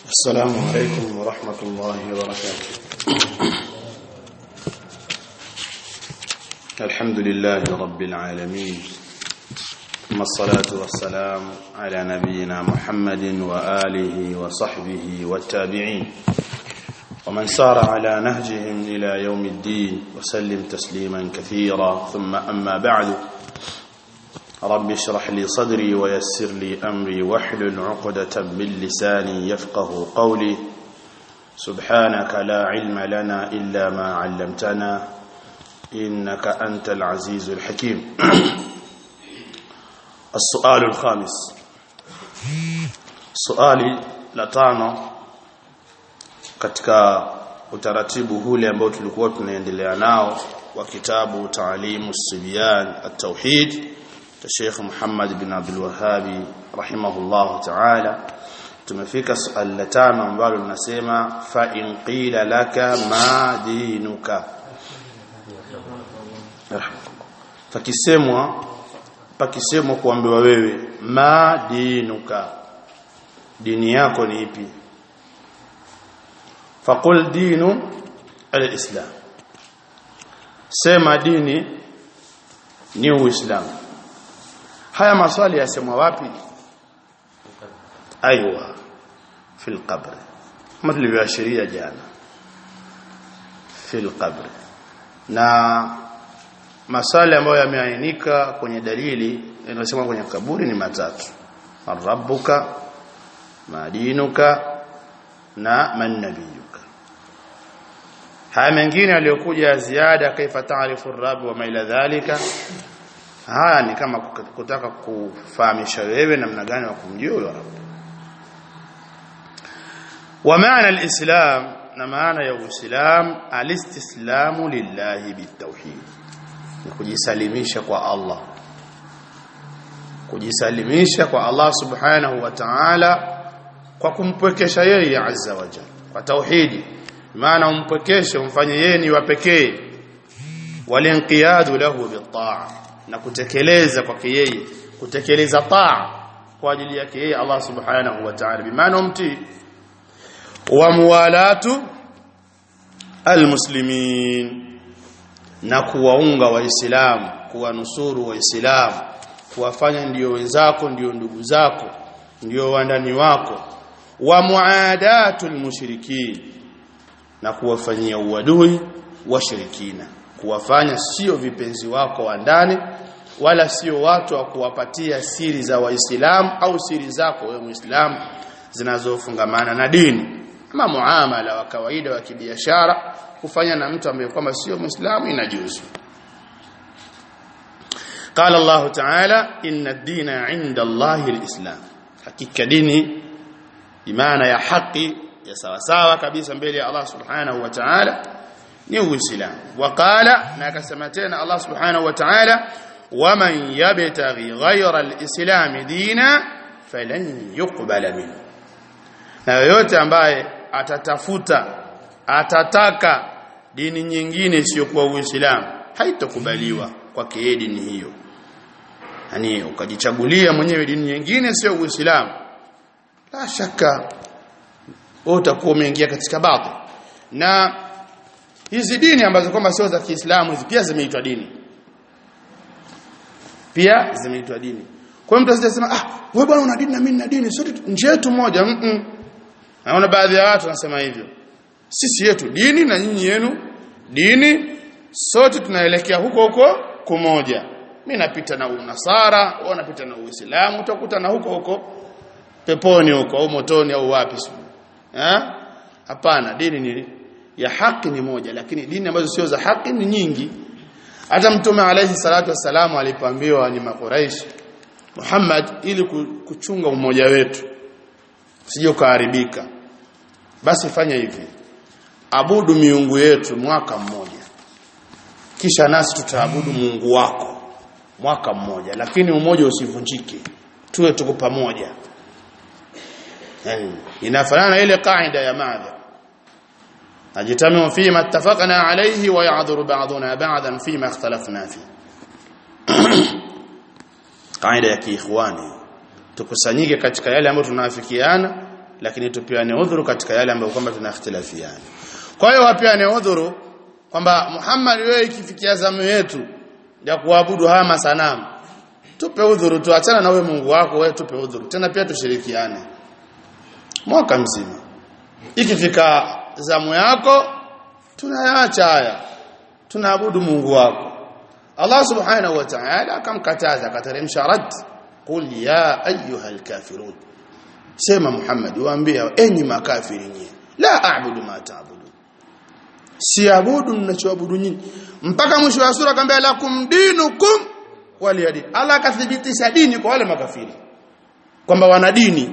السلام عليكم ورحمة الله وبركاته الحمد لله رب العالمين ثم الصلاة والسلام على نبينا محمد وآله وصحبه والتابعين ومن سار على نهجهم إلى يوم الدين وسلم تسليما كثيرا ثم أما بعد رب اشرح لي صدري ويسر لي أمري واحلل عقدة من لساني يفقه قولي سبحانك لا علم لنا إلا ما علمتنا إنك أنت العزيز الحكيم السؤال الخامس سؤالي لتانو katika utaratibu hule ambao tulikuwa tunaendelea nao wa kitabu Taalimu Sibyan at-Tauhid cha Sheikh Muhammad bin Abdul Wahhab rahimahullah ta'ala tumefika swali la tano ambalo linasema fa in qila laka ma dinuka fakisemwa pakisemwa kuambiwa wewe ma dinuka dini yako ni ipi faqul dinu al-islam sema dini ni uislamu haya maswali yasemwa wapi aiywa fil qabr kama tulivyoashiria jana fil qabr na maswali ambayo yameainika kwenye dalili yanasema kwenye kaburi ni matatu rabbuka madinuka na man nabiyuka haya mengine aliyokuja ziada kaifa taarifu rabb wa maila dhalika haya ni kama kutaka kufahamisha wewe namna gani wa kumjua huyo rabb wa maana alislam na maana ya uislam alistislamu lillahi bitawhid ni kujisalimisha kwa Allah kujisalimisha kwa Allah subhanahu wa ta'ala kwa kumpwekesha yeye azza wa jalla kwa tauhidi maana umpwekeshe umfanye yeye ni wa pekee walinqiyadu lahu bitaa na kutekeleza kwake yeye kutekeleza taa kwa ajili yake yeye Allah subhanahu wa ta'ala bimaana umtii wa muwalatu almuslimin na kuwaunga waislamu kuwanusuru waislamu kuwafanya ndio wenzako ndio ndugu zako ndio wandani wako wa muadatul mushrikin na kuwafanyia uadui washirikina kuwafanya sio vipenzi wako wa ndani wala sio watu wa kuwapatia siri za waislamu au siri zako wewe muislamu zinazofungamana na dini kama muamala wa kawaida wa kibiashara kufanya na mtu ambaye kwamba sio muislamu inajuzu قال الله تعالى إن الدين عند الله الإسلام hakika dini imana ya haki ya sawa sawa kabisa mbele ya Allah subhanahu wa ta'ala ni uislamu waqala na akasema tena Allah subhanahu wa ta'ala waman yabtaghi ghayra alislam dina falan yuqbala minhu na yoyote ambaye atatafuta atataka dini nyingine isiyokuwa uislamu haitokubaliwa kwake yeye dini hiyo yani ukajichagulia mwenyewe dini nyingine sio uislamu la shaka utakuwa umeingia katika baadhi na hizi dini ambazo kwamba sio za Kiislamu hizi pia zimeitwa dini pia zimeitwa dini kwa hiyo mtu asijasema ah wewe bwana una dini na mimi nina dini sote nje yetu moja mm -mm. naona baadhi ya watu wanasema hivyo sisi yetu dini na nyinyi yenu dini sote tunaelekea huko huko kumoja mimi napita na unasara wewe unapita na uislamu utakuta na huko huko peponi huko au motoni au wapi eh hapana dini ni ya haki ni moja lakini dini ambazo sio za haki ni nyingi hata mtume alayhi salatu wassalamu alipoambiwa ni makuraish Muhammad ili kuchunga umoja wetu sije kuharibika basi fanya hivi abudu miungu yetu mwaka mmoja kisha nasi tutaabudu Mungu wako mwaka mmoja lakini umoja usivunjike tuwe tuko pamoja yani inafanana ile kaida ya madha ajitamu fima ittafaqna alayhi wa ya'dhuru ba'duna ba'dan fima ikhtalafna fi kaida ya kiikhwani tukusanyike katika yale ambayo tunaafikiana lakini tupeane udhuru katika yale ambayo kwamba tunakhtilafiana kwa hiyo wapeane udhuru kwamba Muhammad wewe ikifikia zamu yetu ya kuabudu haya masanamu tupe udhuru tuachana na wewe Mungu wako wewe tupe udhuru tena pia tushirikiane mwaka mzima ikifika zamu yako tunayaacha haya tunaabudu Mungu wako Allah subhanahu wa ta'ala akamkataza akateremsha rad qul ya ayyuha alkafirun sema Muhammad waambie enyi makafiri nyinyi la a'budu ma ta'budu siabudu mnachoabudu nyinyi mpaka mwisho wa sura akamwambia lakum dinukum waliyadin Allah akathibitisha dini kwa wale makafiri kwamba wana dini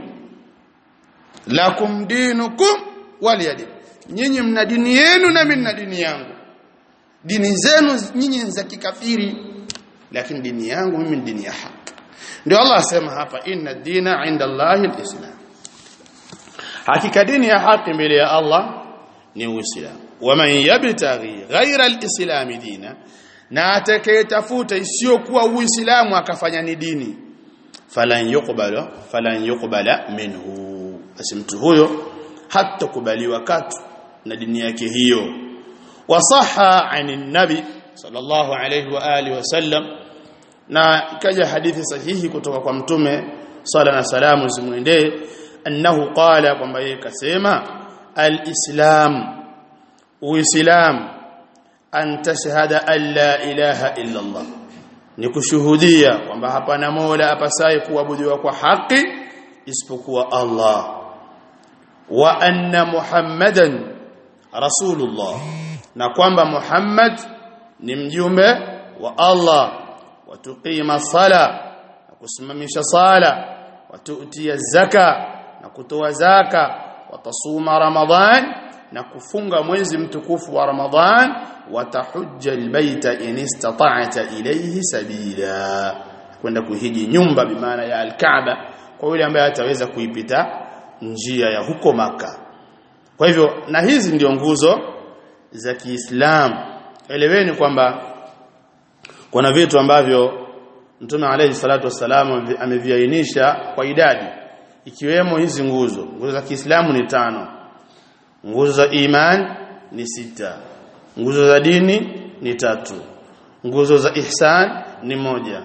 lakum dinukum waliyadin nyinyi mna dini yenu na mimi na dini yangu dini zenu nyinyi za kikafiri lakini dini yangu mimi ni dini ya haki ndio Allah asema hapa inna dina inda Allahi alislam hakika dini ya haki mbele ya Allah ni uislamu waman yabtaghi ghaira alislam dina na atakayetafuta isiyokuwa uislamu akafanya ni dini falan yuqbala falan yuqbala minhu basi mtu huyo hatakubaliwa katu na dini yake hiyo wasaha anin nabi sallallahu alayhi wa alihi wasallam na ikaja hadithi sahihi kutoka kwa mtume sala na salamu zimwendee annahu qala kwamba yeye kasema alislam uislam an tashhada an la ilaha illa allah ni kushuhudia kwamba hapana mola apasaye kuabudiwa kwa haki isipokuwa Allah wa anna muhammadan rasulullah na kwamba muhammad ni mjumbe wa Allah wa tuqima sala na kusimamisha sala wa tu'tiya zaka na kutoa zaka wa tasuma ramadhan na kufunga mwezi mtukufu wa ramadhan wa tahujja albayta in istata'ta ilayhi sabila kwenda kuhiji nyumba bimaana ya alkaaba kwa yule ambaye ataweza kuipita njia ya huko maka kwa hivyo na hizi ndio nguzo za Kiislamu eleweni kwamba kuna vitu ambavyo Mtume alayhi salatu wassalam ameviainisha kwa idadi ikiwemo hizi nguzo nguzo za Kiislamu ni tano nguzo za iman ni sita nguzo za dini ni tatu nguzo za ihsan ni moja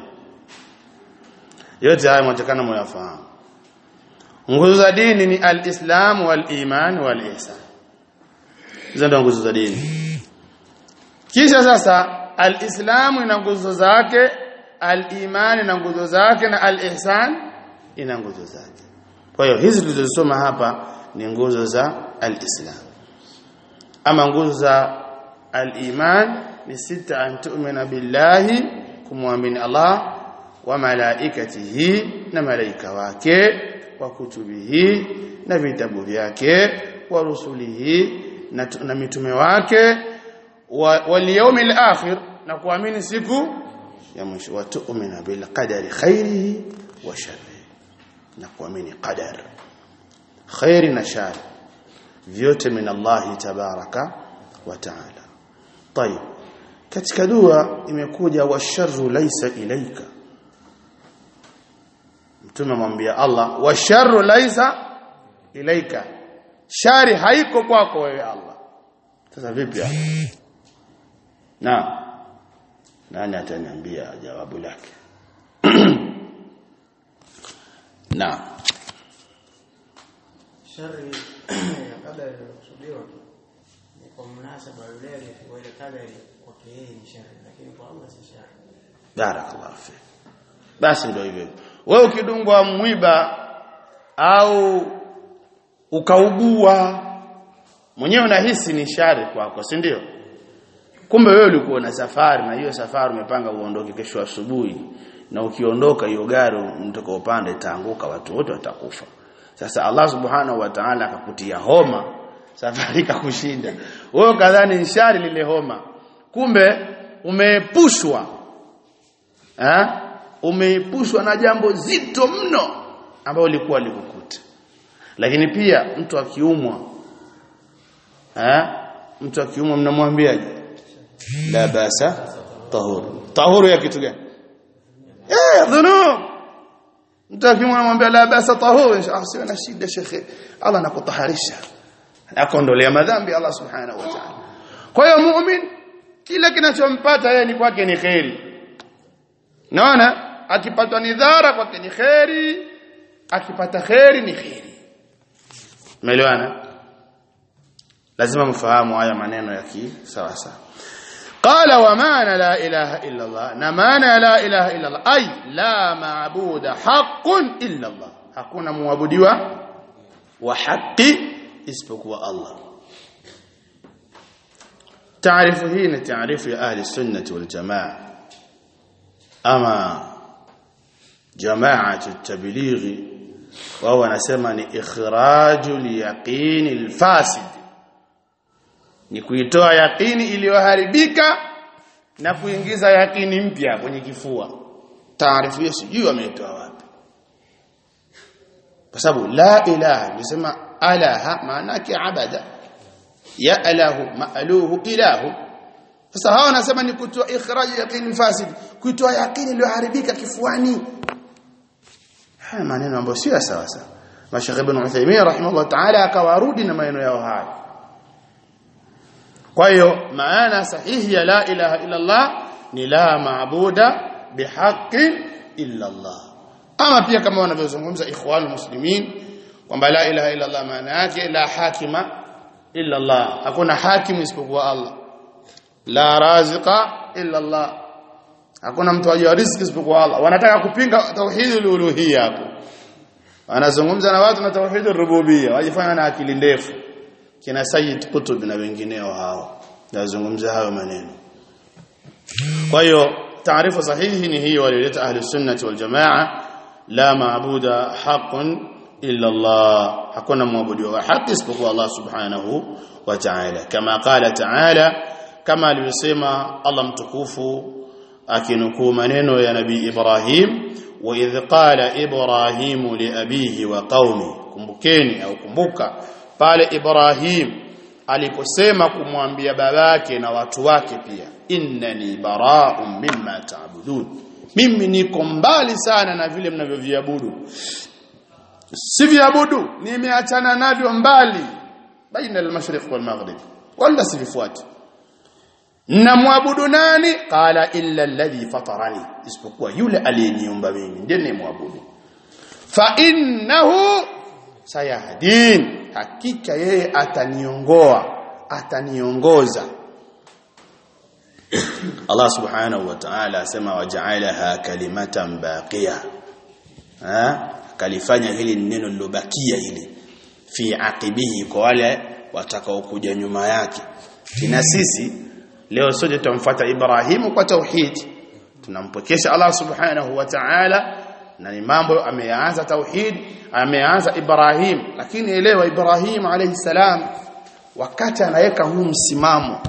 yote haya mwatakana mwayafahamu nguzo za dini ni al-islam wal-iman wal-ihsan hizo ndio nguzo za dini kisha sasa al-islam ina nguzo zake al-iman ina nguzo zake na al-ihsan ina nguzo zake kwa hiyo hizi tulizosoma hapa ni nguzo za al-islam ama nguzo za al-iman ni sita an tu'mina billahi kumwamini Allah wa malaikatihi na malaika wake wa kutubihi na vitabu vyake wa rusulihi na, na mitume wake wa, wal yawmil akhir na kuamini siku ya mwisho wa tu'mina bil qadari khairihi wa sharrihi na kuamini qadar khairi na shari vyote min Allah tabaraka wa taala طيب katika dua imekuja washarru laysa ilaika mtume mwambia Allah washarru laysa ilaika shari haiko kwako wewe Allah sasa vipi na nani ataniambia jawabu lake na shari ya kadari inakusudiwa ni kwa mnasaba yule aliyefiwa ile kadari kwake yeye ni shari lakini kwa Allah si shari barakallahu fi basi ndio hivyo wewe ukidungwa mwiba au ukaugua mwenyewe unahisi ni shari kwako si ndio kumbe wewe ulikuwa na safari na hiyo safari umepanga uondoke kesho asubuhi na ukiondoka hiyo gari mtoka upande itaanguka watu wote watakufa sasa Allah subhanahu wa ta'ala akakutia homa safari ikakushinda wewe kadhani ni shari lile homa kumbe umeepushwa eh umeepushwa na jambo zito mno ambalo lilikuwa likukuta lakini pia mtu akiumwa eh mtu akiumwa mnamwambiaje la basa tahuru tahuru ya kitu gani eh dhunub mtu akimwona mwambia la basa tahur inshallah sio na shida shekhe Allah anakutaharisha anakuondolea madhambi Allah subhanahu wa ta'ala kwa hiyo muumini kila kinachompata yeye ni kwake ni khairi naona akipatwa nidhara kwake ni khairi akipata khairi ni khairi umeelewana lazima mfahamu haya maneno ya kisawa sawa قال ومعنى لا إله إلا الله نمعنى لا إله إلا الله أي لا معبود حق إلا الله hakuna muabudiwa wa haki isipokuwa Allah taarifu hii ni taarifu ya ahli sunnati wal jamaa ama jamaatu tablighi wao wanasema ni ikhrajul yaqini alfasid ni kuitoa yaqini iliyoharibika na kuingiza yaqini mpya kwenye kifua taarifu hiyo sijui wameitoa wapi kwa sababu la ilaha nisema alaha maana yake abada ya alahu maaluhu ilahu sasa hawa wanasema ni kutoa ikhraj yaqini fasid kuitoa yaqini iliyoharibika kifuani haya maneno ambayo sio sawa sawa Mashayikh Ibn Uthaymeen rahimahullah ta'ala akawarudi na maneno yao haya kwa hiyo maana sahihi ya la ilaha illa Allah ni la maabuda bihaqqi illa Allah ama pia kama wanavyozungumza ikhwanul muslimin kwamba la ilaha illa Allah maana yake la hakima illa Allah hakuna hakimu isipokuwa Allah la raziqa illa Allah hakuna mtu ajua riziki isipokuwa Allah wanataka kupinga tauhidul uluhiyya hapo wanazungumza na watu na tauhidul rububiyya wajifanya na akili ndefu kina Sayyid Qutb na wengineo hao nazungumza hayo maneno kwa hiyo taarifa sahihi ni hiyo walileta ahli sunnati wal jamaa la maabuda haqqun illa Allah hakuna muabudu wa haki isipokuwa Allah subhanahu wa ta'ala kama qala ta'ala kama alivyosema Allah mtukufu akinukuu maneno ya nabii Ibrahim wa idh qala Ibrahim li abihi wa qaumi kumbukeni au kumbuka pale Ibrahim aliposema kumwambia babake na watu wake pia innani bara'un mimma ta'budun mimi niko mbali sana na vile mnavyoviabudu siviabudu nimeachana navyo mbali baina al-mashriq wal maghrib wala sivifuati namwabudu nani qala illa alladhi fatarani isipokuwa yule aliyeniumba mimi ndiye nimwabudu fa innahu sayahdin hakika yeye ataniongoa ataniongoza Allah subhanahu wa ta'ala asema waja'alaha kalimatan baqiya ha kalifanya hili neno lilobakia hili fi aqibihi kwa wale watakaokuja nyuma yake kina sisi leo sote tutamfuata Ibrahimu kwa tauhid tunampokesha Allah subhanahu wa ta'ala na ni mambo ameanza tauhid ameanza Ibrahim lakini elewa Ibrahim alayhi salam wakati anaweka huu msimamo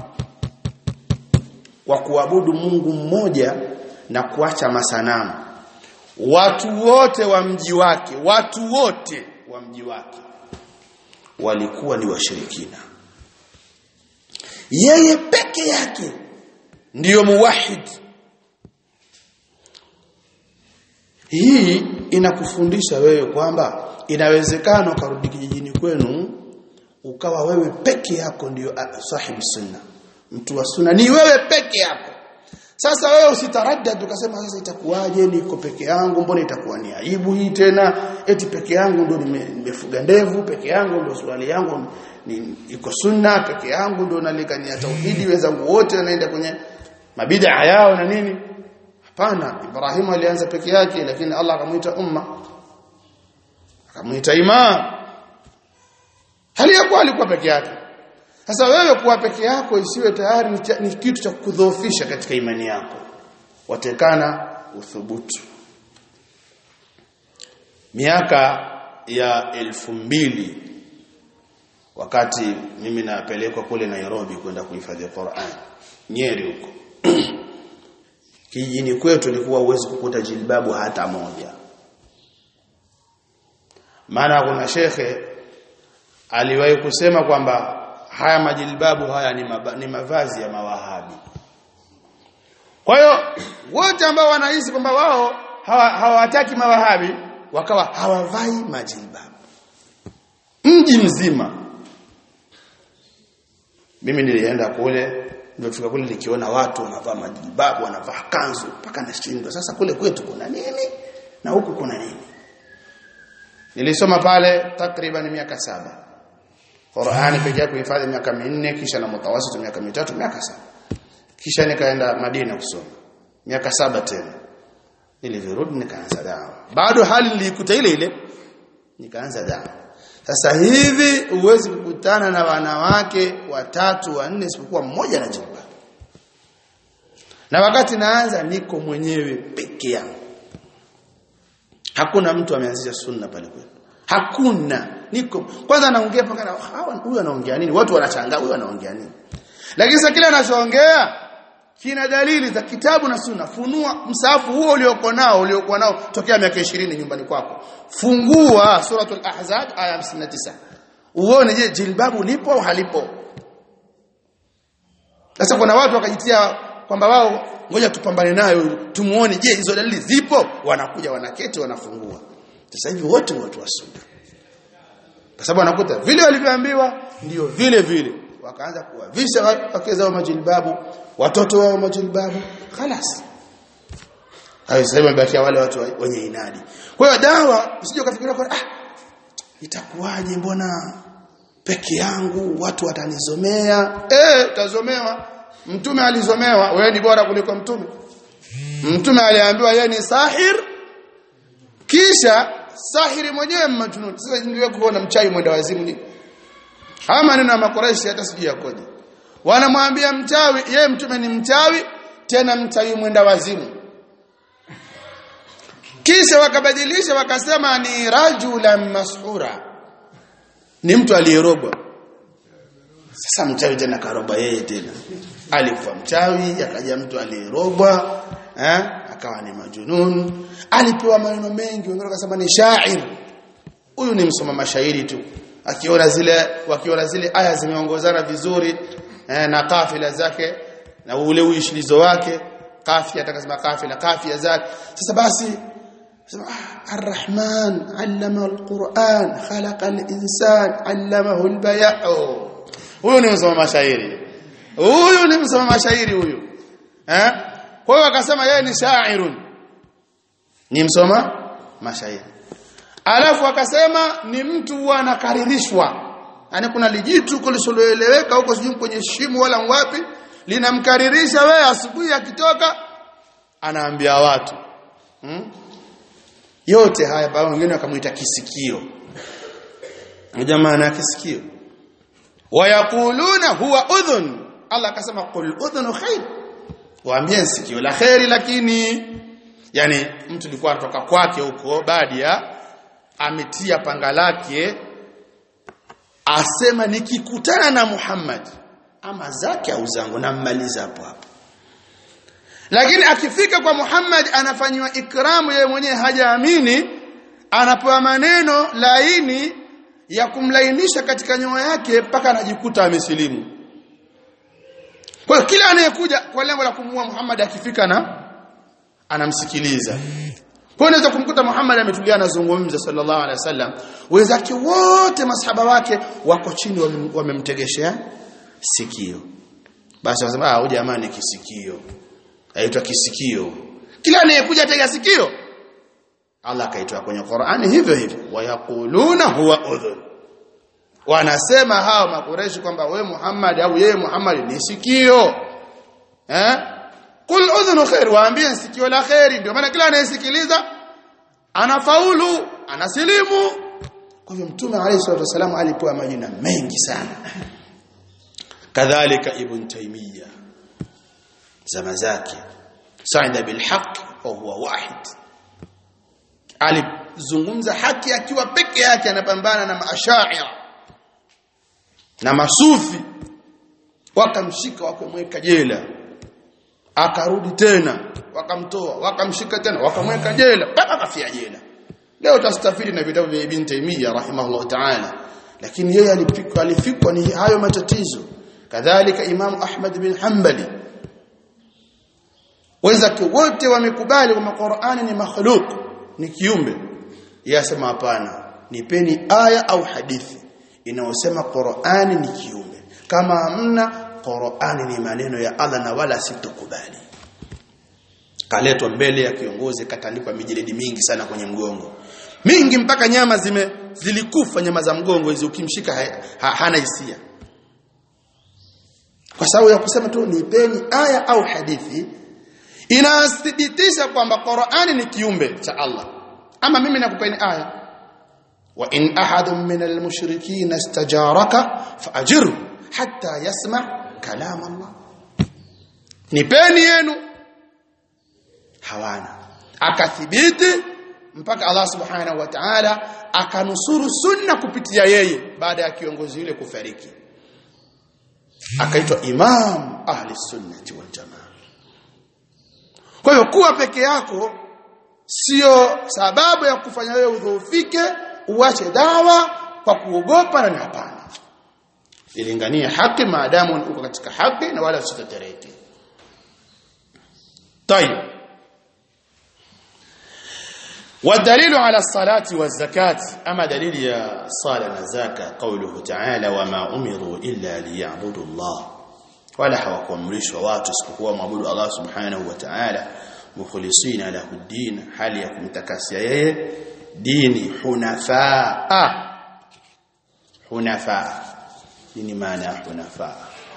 wa kuabudu Mungu mmoja na kuacha masanamu watu wote wa mji wake watu wote wa mji wake walikuwa ni washirikina yeye peke yake ndiyo muwahid hii inakufundisha wewe kwamba inawezekana ukarudi kijijini kwenu ukawa wewe peke yako ndiyo sahibi sunna mtu wa sunna ni wewe peke yako sasa wewe usitaraddad ukasema sasa itakuwaje niko peke yangu mbona itakuwa ni aibu hii tena eti peke yangu ndo nimefuga ndevu peke yangu ndo swali yangu ni iko sunna peke yangu ndo nalikania tauhidi wenzangu wote wanaenda kwenye mabida yao na nini hapana Ibrahim alianza peke yake lakini Allah akamuita umma akamuita imam hali ya kuwa alikuwa peke yake sasa wewe kuwa peke yako isiwe tayari ni, ni kitu cha kudhoofisha katika imani yako watekana uthubutu miaka ya elfu mbili wakati mimi napelekwa kule Nairobi kwenda kuhifadhi Qur'an Nyeri huko kijijini kwetu ilikuwa uwezi kukuta jilbabu hata moja maana kuna shekhe aliwahi kusema kwamba haya majilbabu haya ni, maba, ni mavazi ya mawahabi kwa hiyo wote ambao wanahisi kwamba wao hawataki hawa mawahabi wakawa hawavai majilbabu mji mzima mimi nilienda kule nilifika kule nikiona watu wanavaa majilbabu wanavaa kanzu mpaka nashindwa sasa kule kwetu kuna nini na huku kuna nini nilisoma pale takriban miaka saba Qur'ani pekee yake kuhifadhi miaka minne kisha na mutawasit miaka mitatu miaka saba kisha nikaenda Madina kusoma miaka saba tena nilivyorudi nikaanza dawa bado hali nilikuta ile ile nikaanza dawa sasa hivi huwezi kukutana na wanawake watatu wanne isipokuwa mmoja na jilbab na wakati naanza niko mwenyewe peke yangu hakuna mtu ameanzisha sunna pale kwetu hakuna niko kwanza naongea paka na hawa huyu anaongea nini watu wanachangaa huyu anaongea nini lakini sasa kile anachoongea kina dalili za kitabu na sunna funua msahafu huo ulioko nao uliokuwa nao tokea miaka 20 nyumbani kwako fungua suratul ahzab aya 59 uone je jilbabu lipo au halipo sasa kuna watu wakajitia kwamba wao ngoja tupambane nayo tumuone je hizo dalili zipo wanakuja wanaketi wanafungua sasa hivi wote watu wa sunna kwa sababu wanakuta vile walivyoambiwa ndio vile vile wakaanza kuwavisha wake zao majilbabu watoto wao majilbabu خلاص hayo sasa wamebakia wale watu wenye inadi kwa hiyo dawa usije ukafikiria kwa ah itakuwaje mbona peke yangu watu watanizomea eh utazomewa mtume alizomewa wewe ni bora kuliko mtume mtume aliambiwa yeye ni sahir kisha sahiri mwenyewe majnun sasa ndio kuona mchai mwenda wazimu ni haya maneno ya makoreshi hata sijui yakoje wanamwambia mchawi yeye mtume ni mchawi tena mchawi mwenda wazimu kisha wakabadilisha wakasema ni rajulan mashura ni mtu aliyerogwa sasa mchawi tena karoba yeye tena alikuwa mchawi akaja mtu aliyerogwa eh akawa ni majunun alipewa maneno mengi wengine wakasema ni shair huyu ni msoma mashairi tu akiona zile wakiona zile aya zimeongozana vizuri eh, na kafila zake na ule uishilizo wake kafia atakasema kafila kafia zake sasa basi sema ah, arrahman allama alquran khalaqa alinsan allamahu albayan huyu ni msoma mashairi huyu ni msoma mashairi huyu eh kwa hiyo akasema yeye ni shairun ni msoma mashairi alafu akasema ni mtu anakaririshwa yani kuna lijitu kulisoloeleweka huko sijui kwenye shimo wala wapi linamkaririsha wewe asubuhi akitoka anaambia watu hmm? yote haya baba wengine wakamuita kisikio jamaa na kisikio wayakuluna huwa udhun Allah akasema qul udhunu khair waambie sikio la khairi lakini yani mtu alikuwa anatoka kwake huko badia ametia panga lake asema nikikutana na Muhammad ama zake au zangu nammaliza hapo hapo lakini akifika kwa Muhammad anafanywa ikramu yeye mwenyewe hajaamini anapewa maneno laini ya kumlainisha katika nyoyo yake mpaka anajikuta amesilimu kwa hiyo kila anayekuja kwa lengo la kumuua Muhammad akifika na anamsikiliza kwa unaweza kumkuta Muhammad ametulia anazungumza sallallahu alaihi wasallam wenzake wote masahaba wake wako chini wamemtegeshea sikio basi wanasema ah huyu jamaa ni kisikio aitwa kisikio kila anayekuja tega sikio Allah akaitoa kwenye Qur'ani hivyo hivyo wayakuluna huwa udhun wanasema hao makureshi kwamba we Muhammad au yeye Muhammad ni sikio eh kul udhunu khair waambie sikio la khairi ndio maana kila anayesikiliza anafaulu anasilimu kwa hivyo mtume alayhi salatu wasallam alipewa majina mengi sana kadhalika ibn taymiya zama zake sa'ida bil haqq wa huwa wahid alizungumza haki akiwa peke yake anapambana na maashaira na masufi wakamshika wakamweka jela akarudi tena wakamtoa wakamshika tena wakamweka jela mpaka kafia jela leo tastafiri na vitabu vya Ibn Taymiyyah rahimahullah ta'ala lakini yeye alifikwa alifikwa ni hayo matatizo kadhalika Imam Ahmad bin Hanbali wenzake wote wamekubali kwamba Qur'ani ni makhluq ni kiumbe yasema hapana nipeni aya au hadithi inayosema Qur'ani ni kiumbe kama hamna Qur'ani ni maneno ya Allah na wala sitokubali kaletwa mbele ya kiongozi katandikwa mijiledi mingi sana kwenye mgongo mingi mpaka nyama zime zilikufa nyama za mgongo hizo ukimshika ha, ha, hana hisia kwa sababu ya kusema tu nipeni aya au hadithi inathibitisha kwamba Qur'ani ni kiumbe cha Allah ama mimi nakupeni aya wa in ahadun min almushrikeen istajaraka faajiru hatta yasma kalam Allah nipeni yenu hawana akathibiti mpaka Allah subhanahu wa ta'ala akanusuru sunna kupitia yeye baada ya kiongozi yule kufariki akaitwa imam ahli sunnati wal jamaa kwa hiyo kuwa peke yako sio sababu ya kufanya wewe udhoofike uache dawa kwa kuogopa na hapana ilinganie haki maadamu uko katika haki na wala usitetereke طيب والدليل على الصلاة والزكاة أما دليل يا صلاة والزكاة قوله تعالى وما أمروا إلا ليعبدوا الله ولا hawakuamrishwa watu isipokuwa maabudu Allah subhanahu wa ta'ala mukhlisina lahu din hali ya kumtakasia yeye dini hunafaa hunafaa nini maana ya hunafaa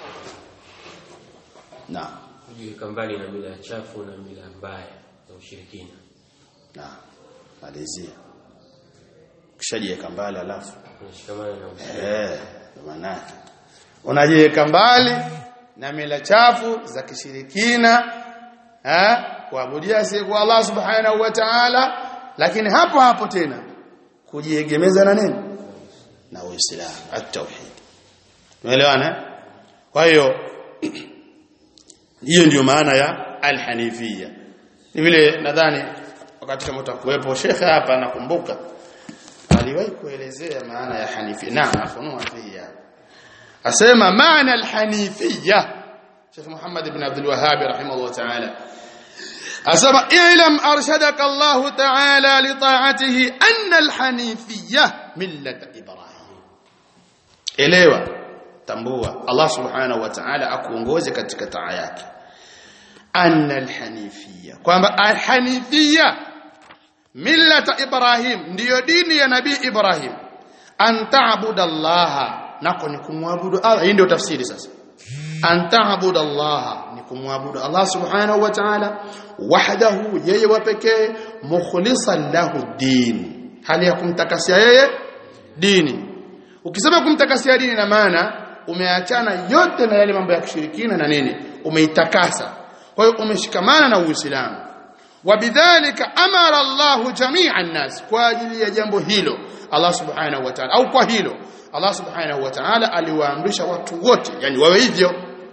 naam kujiweka mbali na mila chafu na mila mbaya za ushirikina naam malizia kishajiweka mbali alafu kunashikamana na Uislamu. eh maana unajiweka mbali na mila chafu za kishirikina eh kuabudia si kwa Allah subhanahu wa ta'ala lakini hapo hapo tena kujiegemeza na nini na Uislamu at-tauhid umeelewana kwa hiyo hiyo ndio maana ya al-hanifiyya ni vile nadhani wakati kama utakuwepo shekhe hapa nakumbuka aliwahi kuelezea maana ya hanifia naam afunua fiya asema maana al-hanifiyya Sheikh Muhammad ibn Abdul Wahhab rahimahullah ta'ala asema i'lam arshadaka Allah ta'ala li ta'atihi anna al-hanifiyya millat Ibrahim elewa tambua Allah subhanahu wa ta'ala akuongoze katika taa yake anna al-hanifiyya kwamba al-hanifiyya millata Ibrahim ndiyo dini ya nabii Ibrahim an ta'budu Allah nako ni kumwabudu Allah hii ndio tafsiri sasa an ta'budu Allah ni kumwabudu Allah subhanahu wa ta'ala wahdahu yeye wa pekee mukhlisan lahu din hali ya kumtakasia yeye dini ukisema kumtakasia dini na maana umeachana yote na yale mambo ya kishirikina na nini umeitakasa kwa hiyo umeshikamana na Uislamu wabidhalika amara Allah jami'a an-nas kwa ajili ya jambo hilo Allah subhanahu wa ta'ala au kwa hilo Allah subhanahu wa ta'ala aliwaamrisha watu wote yani wawe hivyo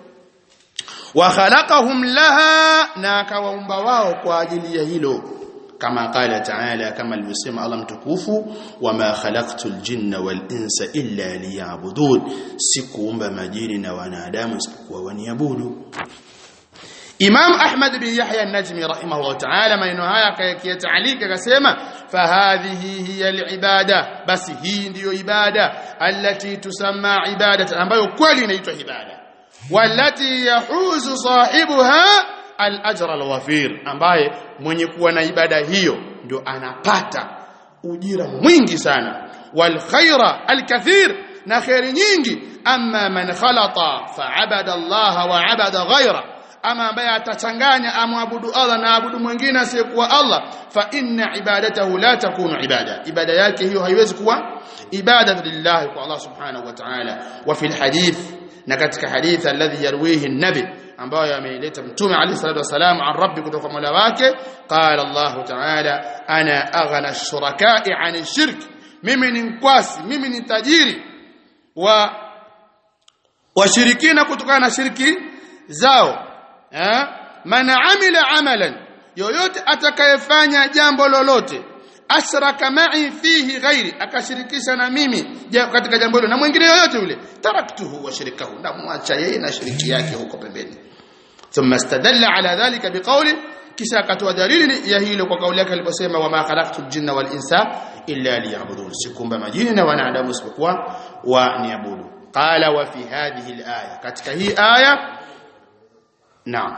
wa khalaqahum laha na akawaumba wao kwa ajili ya hilo kama qala ta'ala kama alivyosema Allah mtukufu wama khalaqtul jinna wal insa illa liya'budun sikuumba majini na wanadamu isipokuwa waniabudu Imam Ahmad bin Yahya an-Najmi rahimahullah ta'ala maneno haya akayataalika akasema fahadhihi hiya al-ibada basi hii ndiyo ibada allati tusamma ibadatan ambayo kweli inaitwa ibada walati yahuzu sahibuha al-ajr al-wafir ambaye mwenye kuwa na ibada hiyo ndio anapata ujira mwingi sana wal khaira al-kathir na khairi nyingi amma man khalata fa'abada Allah wa 'abada ghayra ama ambaye atachanganya amwabudu Allah na abudu mwingine asiyekuwa Allah fa inna ibadatahu la takunu ibada ibada yake hiyo haiwezi kuwa ibada lillahi kwa Allah subhanahu wa ta'ala wa fil hadith na katika hadith alladhi yarwihi an-nabi ambayo ameileta mtume alayhi salatu wasalam an rabbi kutoka mola wake qala Allah ta'ala ana aghna ash-shuraka'i 'an ash-shirk mimi ni mkwasi mimi ni tajiri wa washirikina kutokana na shirki zao eh man amila amalan yoyote atakayefanya jambo lolote ashraka ma'i fihi ghairi akashirikisha na mimi katika jambo hilo na mwingine yoyote yule taraktuhu wa shirikahu na muacha yeye na shiriki yake huko pembeni thumma istadalla ala dhalika biqawli kisha akatoa dalili ya hilo kwa kauli yake aliposema wama khalaqtul jinna wal insa illa liya'budun sikumba majini na wanadamu isipokuwa waniabudu qala wa fi hadhihi al-aya katika hii aya naam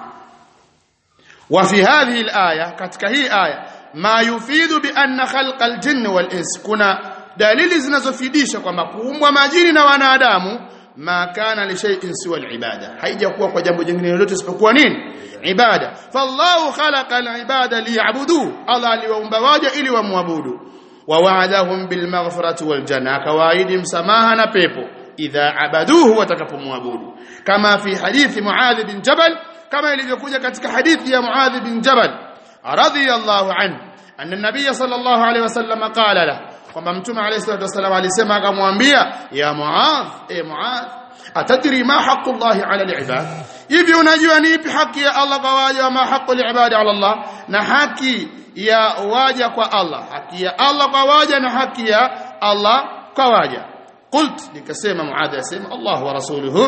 wa fi hadhihi al-aya katika hii aya ma yufidu bi anna khalqal jinni wal ins kuna dalili zinazofidisha kwamba kuumbwa majini na wanadamu ma kana li shay'in siwa al-ibada haijakuwa kwa jambo jingine lolote isipokuwa nini ibada fallahu khalaqa al-ibada liya'budu Allah aliwaumba waja ili wamwabudu wa wa'adahum bil maghfirati wal janna kawaidi msamaha na pepo idha abaduhu watakapomwabudu kama fi hadithi muadh bin jabal kama ilivyokuja katika hadithi ya muadh bin jabal radiyallahu anhu anna nabiy sallallahu alayhi wasallam qala lahu kwamba mtume alayhi salatu wasallam alisema akamwambia ya muadh e muadh atadri ma haqqu Allah ala al-ibad hivi unajua ni ipi haki ya Allah kwa waja wa ma haqqu al-ibad ala Allah na haki ya waja kwa Allah haki ya Allah kwa waja na haki ya Allah kwa waja qult nikasema muadh asema Allah wa rasuluhu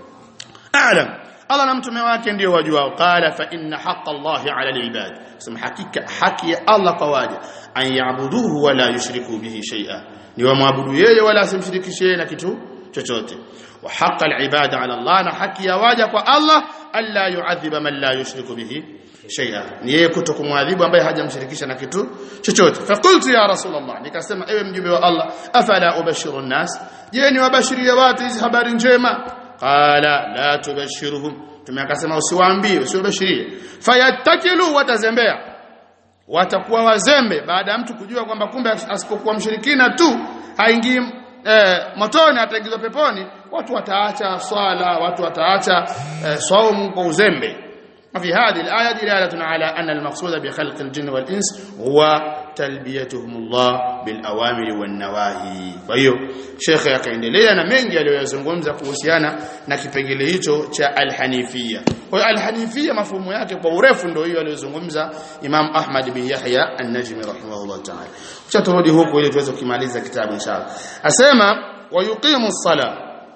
a'lam Allah na mtume wake ndio wajua qala fa inna haqqa Allah ala al-ibad sema hakika haki ya Allah kwa waja an yaabuduhu wala yushriku bihi shay'a ni wamwabudu yeye wala asimshirikishe na kitu chochote wa haqqa al-ibada ala Allah na haki ya waja kwa Allah alla yu'adhiba man la yushriku bihi shay'a ni yeye kutokumwadhibu ambaye hajamshirikisha na kitu chochote faqultu ya rasulullah nikasema ewe mjumbe wa Allah afala ubashiru an-nas je ni wabashiria watu hizi habari njema qala la tubashiruhum tumeakasema usiwaambie usiwabashirie fayattakilu watazembea watakuwa wazembe baada ya mtu kujua kwamba kumbe asipokuwa mshirikina tu haingii eh, motoni ataingizwa peponi watu wataacha swala watu wataacha eh, saumu kwa uzembe في هذه الآية دلالة على أن المقصود بخلق الجن والإنس هو تلبيتهم الله بالأوامر والنواهي فهيو شيخ yakaendelea na mengi aliyozungumza kuhusiana na kipengele hicho cha alhanifia kwa hiyo alhanifia mafumo yake kwa urefu ndio hiyo aliyozungumza Imam Ahmad bin Yahya an-Najmi rahimahullah ta'ala kisha turudi huku ili tuweze kumaliza kitabu inshallah asema wayuqimu as-salah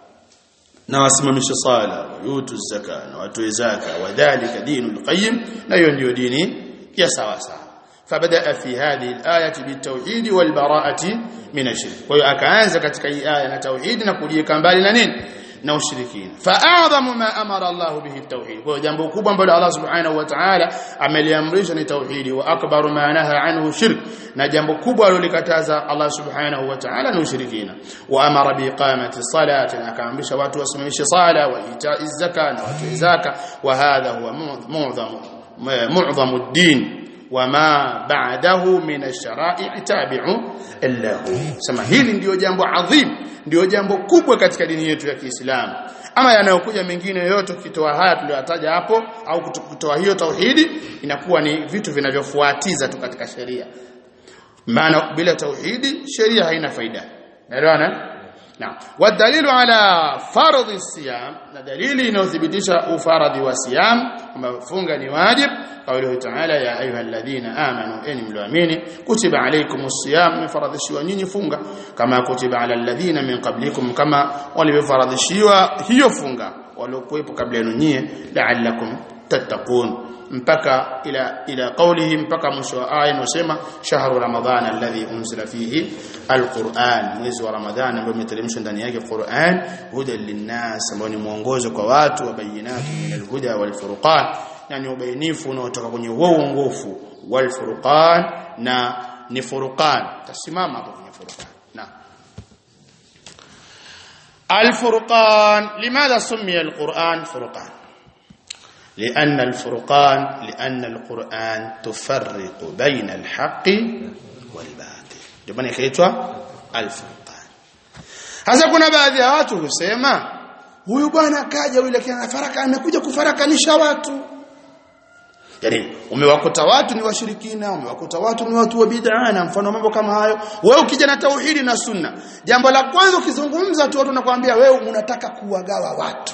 na wasimamishe sala yutu zaka na watoe zaka wadhālika dinul qayyim na hiyo ndio dini ya sawa sawa فبدا في هذه الايه بالتوحيد والبراءه من الشرك kwa hiyo akaanza katika hii aya na tauhid na kujiweka mbali na nini na ushirikina fa'adhamu ma amara Allah bihi at-tauhid kwa jambo kubwa ambalo Allah subhanahu wa ta'ala ameliamrisha ni tauhidi wa akbaru ma naha anhu shirk na jambo kubwa alilolikataza Allah subhanahu wa ta'ala ni ushirikina wa amara bi iqamati salati na akaamrisha watu wasimamishe sala wa ita'i zaka na watu zaka wa hadha huwa mu'dhamu mu'dhamu ad-din wama ba'dahu min ash-shara'i tabi'u illahu sema hili ndio jambo adhim ndio jambo kubwa katika dini yetu ya Kiislamu ama yanayokuja mengine yote ukitoa haya tuliyotaja hapo au kutoa hiyo tauhidi inakuwa ni vitu vinavyofuatiza tu katika sheria maana bila tauhidi sheria haina faida naelewana na wadalilu ala fardhi siyam na dalili inayothibitisha ufaradhi wa siyam kwamba funga ni wajib قوله تعالى يا ايها الذين امنوا ان ملوامين كتب عليكم الصيام مفرضشوا nyinyi funga kama kutiba ala alladhina min qablikum kama walivyofaradhishiwa hiyo funga waliokuwepo kabla yenu nyie la'allakum tattaqun mpaka ila ila qawlihi mpaka mwisho wa aya inasema shahru ramadhana alladhi unzila fihi alquran mwezi wa ramadhani ambao umeteremshwa ndani yake Qur'an hudan linnas ambao ni mwongozo kwa watu wa bayinati min alhuda wal furqan yani ubainifu unaotoka kwenye uongofu wal furqan na ni furqan tasimama hapo kwenye furqan na الفرقان لماذا سمي القرآن فرقان لأن الفرقان لأن القرآن تفرق بين الحق والباطل jamani kaitwa alfurqan hasa kuna baadhi ya watu husema huyu bwana kaja yule kina faraka amekuja kufarakanisha watu yani umewakuta watu ni washirikina umewakuta watu ni watu wa bid'a na mfano mambo kama hayo wewe ukija na tauhidi na sunna jambo la kwanza ukizungumza tu watu nakwambia wewe unataka kuwagawa watu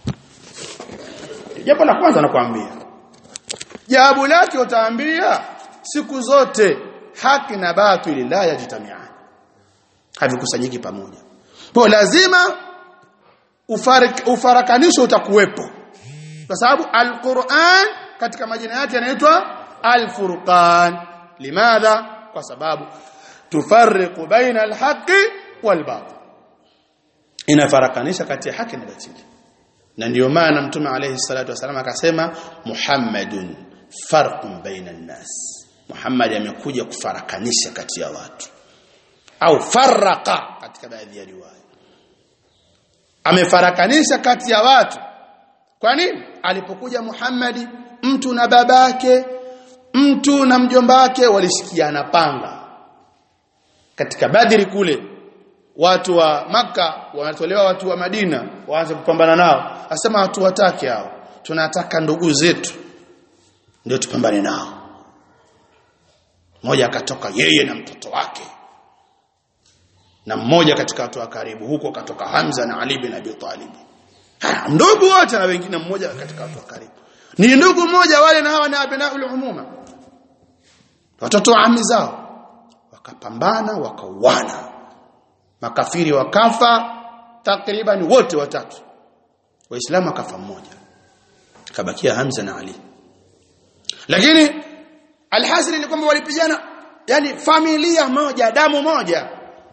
jambo la kwanza nakwambia jawabu lake utaambia siku zote haki na batili la yajitamiana havikusanyiki pamoja kwa lazima ufarik, ufarakanisho utakuwepo kwa sababu alquran katika majina yake yanaitwa alfurqan limadha kwa sababu tufarriqu baina alhaqi walbatil inafarakanisha kati ya haki na batili na ndio maana mtume alayhi salatu wasallam akasema muhammadun farqun baina an-nas muhammad amekuja kufarakanisha kati ya watu au faraka katika baadhi ya riwaya amefarakanisha kati ya watu kwa nini alipokuja Muhammadi mtu na babake mtu na mjomba wake walishikiana panga katika Badri kule watu wa maka wanatolewa watu wa Madina waanze kupambana nao asema watu watake hao tunataka ndugu zetu ndio tupambane nao mmoja akatoka yeye na mtoto wake na mmoja katika watu wa karibu huko katoka Hamza na Ali bin Abi Talib haya ndugu wote na wengine mmoja katika watu wa karibu ni ndugu mmoja wale na hawa na abnaul umuma watoto wa ami zao wakapambana wakauana makafiri wakafa takriban wote watatu waislamu akafa mmoja kabakia Hamza na Ali lakini alhasil ni kwamba walipigana yani familia moja damu moja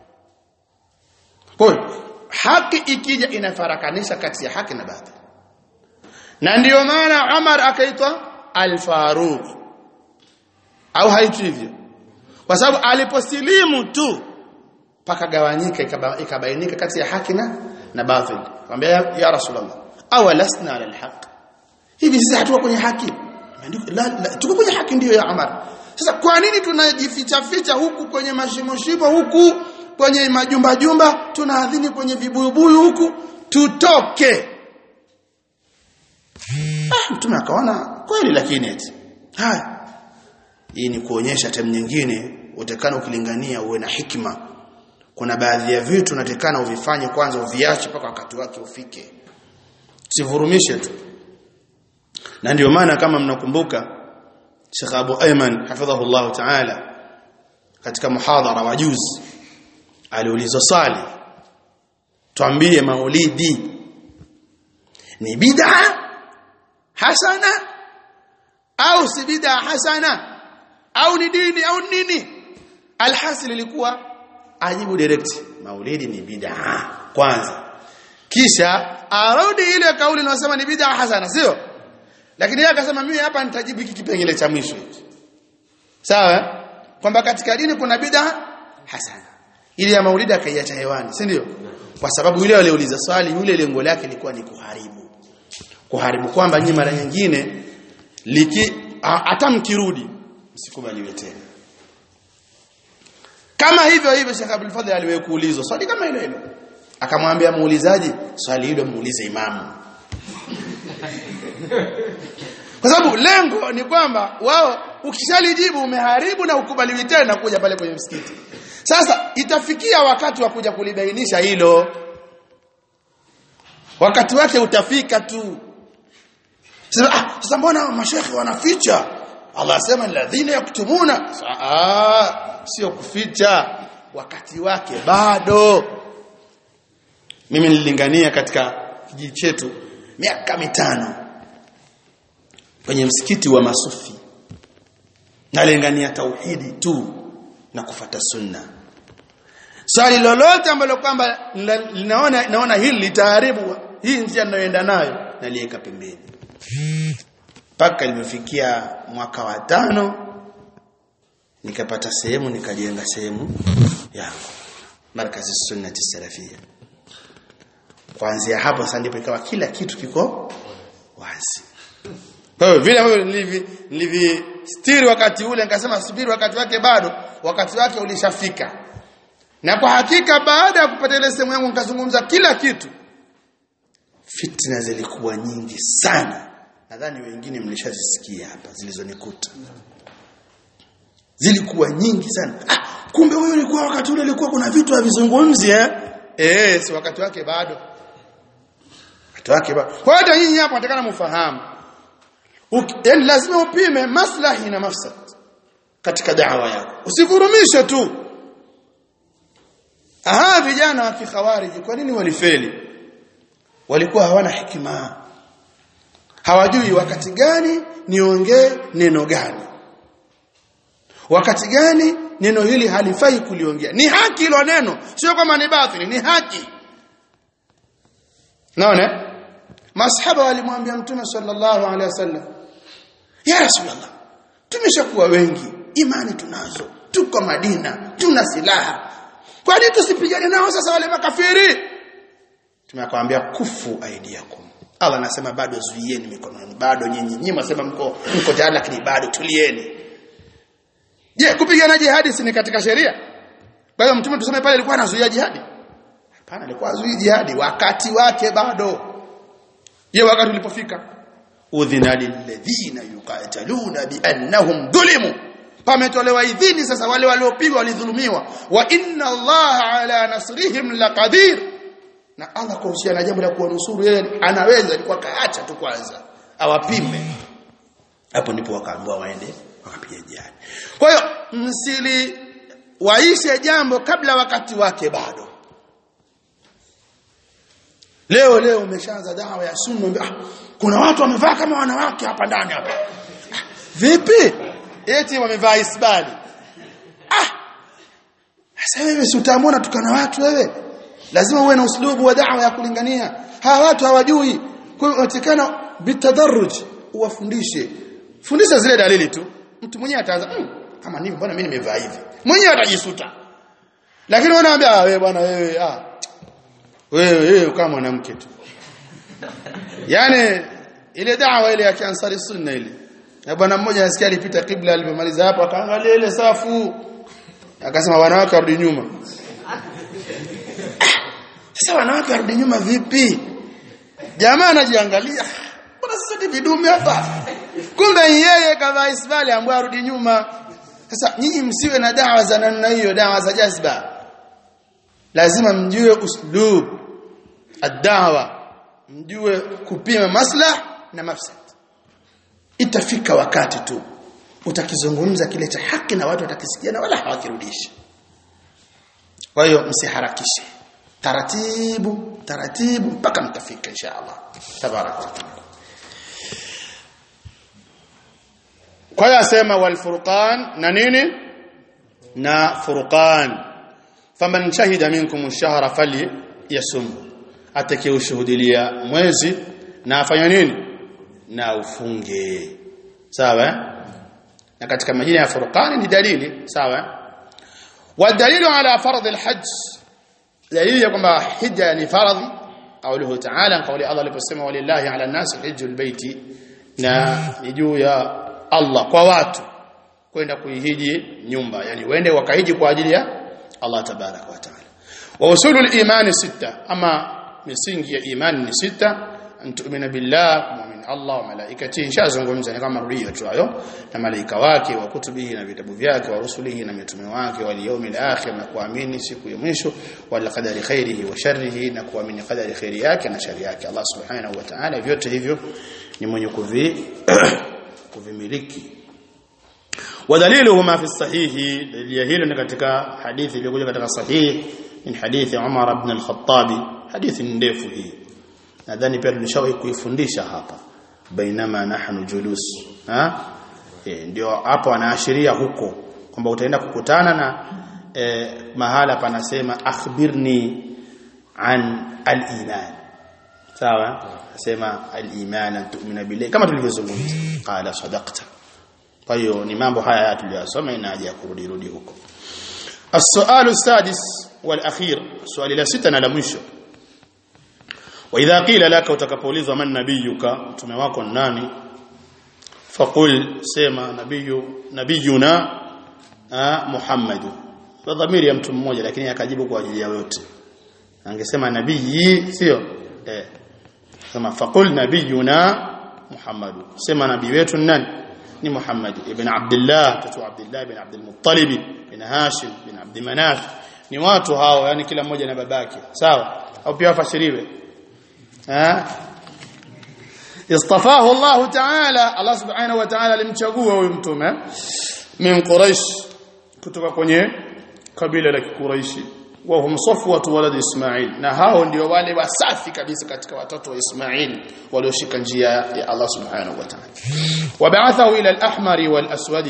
kwa haki ikija inafarakanisha kati ya haki na batili na ndiyo maana Umar akaitwa al-Faruq au haitwi hivyo kwa sababu aliposilimu tu pakagawanyika ikabainika kati ya haki na na batil akamwambia ya rasulullah awalasna ala alhaq hivi sisi hatuko kwenye haki la, la tuko kwenye haki ndiyo ya Umar sasa kwa nini tunajificha ficha huku kwenye mashimo shimo huku kwenye majumba jumba tunaadhini kwenye vibuyubuyu huku tutoke ah mtume akaona kweli lakini eti haya hii ni kuonyesha time nyingine utakana ukilingania uwe na hikma kuna baadhi ya vitu unatekana uvifanye kwanza uviache mpaka wakati wake ufike sivurumishe tu na ndio maana kama mnakumbuka Sheikh Abu Ayman hafidhahullah ta'ala katika muhadhara wa juzi aliulizwa swali tuambie maulidi ni bid'a hasana au si bid'a hasana au ni dini au nini alhasil ilikuwa ajibu direct maulidi ni bid'a kwanza kisha arudi ile kauli inayosema ni bid'a hasana sio lakini yeye akasema mimi hapa nitajibu hiki kipengele cha mwisho hiki sawa kwamba katika dini kuna bid'a hasana ile ya maulidi akaiacha hewani si ndio kwa sababu yule aliuliza swali yule lengo lake lilikuwa ni kuharibu kuharibu kwamba nyinyi mara nyingine liki hata mkirudi msikubaliwe tena kama hivyo hivyo Sheikh Abdul Fadhil aliwahi kuulizwa swali kama hilo hilo akamwambia muulizaji swali hilo muulize imamu kwa sababu lengo ni kwamba wao ukishalijibu umeharibu na ukubaliwi tena kuja pale kwenye msikiti sasa itafikia wakati wa kuja kulibainisha hilo wakati wake utafika tu sasa ah, sasa mbona mashekhi wanaficha Allah asema alladhina yaktumuna ah sio kuficha wakati wake bado mimi nililingania katika kijiji chetu miaka mitano kwenye msikiti wa masufi nalingania tauhidi tu na kufata sunna swali lolote ambalo kwamba linaona naona hili litaharibu hii njia ninayoenda nayo naliweka pembeni mpaka limefikia mwaka wa tano nikapata sehemu nikajenga sehemu yangu markazi sunnati salafia kuanzia hapo sasa ndipo ikawa kila kitu kiko wazi kwa hiyo vile ambavyo nilivi nilivistiri wakati ule nikasema subiri wakati wake bado wakati wake ulishafika na kwa hakika baada ya kupata ile sehemu yangu nikazungumza kila kitu fitna zilikuwa nyingi sana nadhani wengine mlishazisikia hapa zilizonikuta zilikuwa nyingi sana ah kumbe huyo ulikuwa wakati ule ulikuwa kuna vitu havizungumzi eh eh si wakati wake bado wakati wake bado kwa hata nyinyi hapo natakana mfahamu yaani lazima upime maslahi na mafsad katika da'wa yako usivurumishe tu aha vijana wa kikhawariji kwa nini walifeli walikuwa hawana hikima hawajui wakati gani niongee neno gani wakati gani neno hili halifai kuliongea ni haki hilo neno sio kama ni batili ni haki naona masahaba walimwambia mtume sallallahu alaihi wasallam ya rasulullah tumeshakuwa wengi imani tunazo tuko Madina tuna silaha kwa nini tusipigane nao sasa wale makafiri tumekwambia kufu aidiakum Allah anasema bado zuieni mikono yenu bado nyinyi nyinyi mnasema mko mko tayari lakini bado tulieni je kupigana jihadi si ni katika sheria kwa hiyo mtume tuseme pale alikuwa anazuia jihadi hapana alikuwa azuii jihadi wakati wake bado je wakati ulipofika udhina lilladhina yuqataluna biannahum dhulimu pametolewa idhini sasa wale waliopigwa walidhulumiwa wa inna allaha ala nasrihim laqadir na Allah kuhusiana na jambo la kuwanusuru yeye anaweza alikuwa kaacha tu kwanza awapime hapo ndipo wakaambiwa waende wakapiga jihad kwa hiyo msili waishe jambo kabla wakati wake bado leo leo umeshaanza dawa ya sunna ah, kuna watu wamevaa kama wanawake hapa ndani hapa ah, vipi eti wamevaa isbali ah sasa wewe si utaamua tukana watu wewe lazima uwe na uslubu wa da'wa ya kulingania hawa watu hawajui kwa hiyo unatikana bitadarruj uwafundishe fundisha zile dalili tu mtu mwenyewe ataanza mmm, kama nini mbona mimi nimevaa hivi mwenyewe atajisuta lakini wanaambia ah wewe bwana wewe ah wewe wewe kama mwanamke tu yani ile da'wa ile ya kiansari sunna ile na bwana mmoja nasikia alipita kibla alipomaliza hapo akaangalia ile safu akasema wanawake warudi nyuma sasa wanawake warudi nyuma vipi jamaa anajiangalia mbona sasa ni vidume hapa kumbe yeye kavaa isbali ambaye arudi nyuma sasa nyinyi msiwe na dawa za namna hiyo dawa za jazba lazima mjue uslub ad-da'wa mjue kupima maslah na mafsad itafika wakati tu utakizungumza kile cha haki na watu watakisikia na wala hawakirudishi kwa hiyo msiharakishe taratibu taratibu mpaka mtafika inshallah tabarak wa taala kwa hiyo asema wal furqan na nini na furqan faman shahida minkum ash-shahra fali yasum atakayeushuhudia mwezi na afanya nini na ufunge sawa na katika majina ya furqan ni dalili sawa والدليل على فرض الحج دليل ya kwamba hija ni faradhi قوله تعالى قول الله aliposema walillahi ala nas hijjul baiti na ni juu ya Allah kwa watu kwenda kuihiji nyumba yani wende wakahiji kwa ajili ya Allah tabarak wa taala wa usulul imani sita ama misingi ya imani ni sita antu'mina billah mu'min Allah wa malaikatihi shazungumza ni kama rudio tu hayo na malaika wake wa kutubihi na vitabu vyake wa rusulihi na mitume wake wal yawmil akhir na kuamini siku ya mwisho wal qadari khairihi wa sharrihi na kuamini qadari khairi yake na shari yake Allah subhanahu wa ta'ala vyote hivyo ni mwenye kuvi kuvimiliki ودليله ما في الصحيح دليل hilo katika hadithi iliyokuja katika sahih min hadithi Umar ibn al-Khattab hadithi ndefu hii nadhani pia tulishawahi kuifundisha hapa bainama nahnu julus ha e, ndio hapo anaashiria huko kwamba utaenda kukutana na e, mahala panasema akhbirni an al-iman sawa asema al-iman an tu'mina billahi kama tulivyozungumza qala sadaqta kwa hiyo ni mambo haya tuliyosoma ina haja ya kurudi rudi huko السؤال السادس والأخير سؤال la sita na la mwisho وإذا قيل لك utakapoulizwa man nabiyuka mtume wako nani faqul sema nabiyu nabiyuna Muhammad kwa dhamiri ya mtu mmoja lakini akajibu kwa ajili ya wote angesema nabii sio eh sema faqul nabiyuna Muhammad sema nabii wetu nani ni Muhammad ibn Abdullah tatu Abdullah ibn Abdul Muttalib ibn Hashim ibn Abd Manaf ni watu hao yani kila mmoja na babake sawa au pia wafasiriwe eh istafahu Allah Ta'ala Allah Subhanahu wa Ta'ala alimchagua huyu mtume min Quraysh kutoka kwenye kabila la Quraishi wa hum safwatu walad Ismail na hao ndio wale wasafi kabisa katika watoto wa Ismail walioshika njia ya Allah Subhanahu wa Ta'ala wab'athahu ila al-ahmar wal-aswadi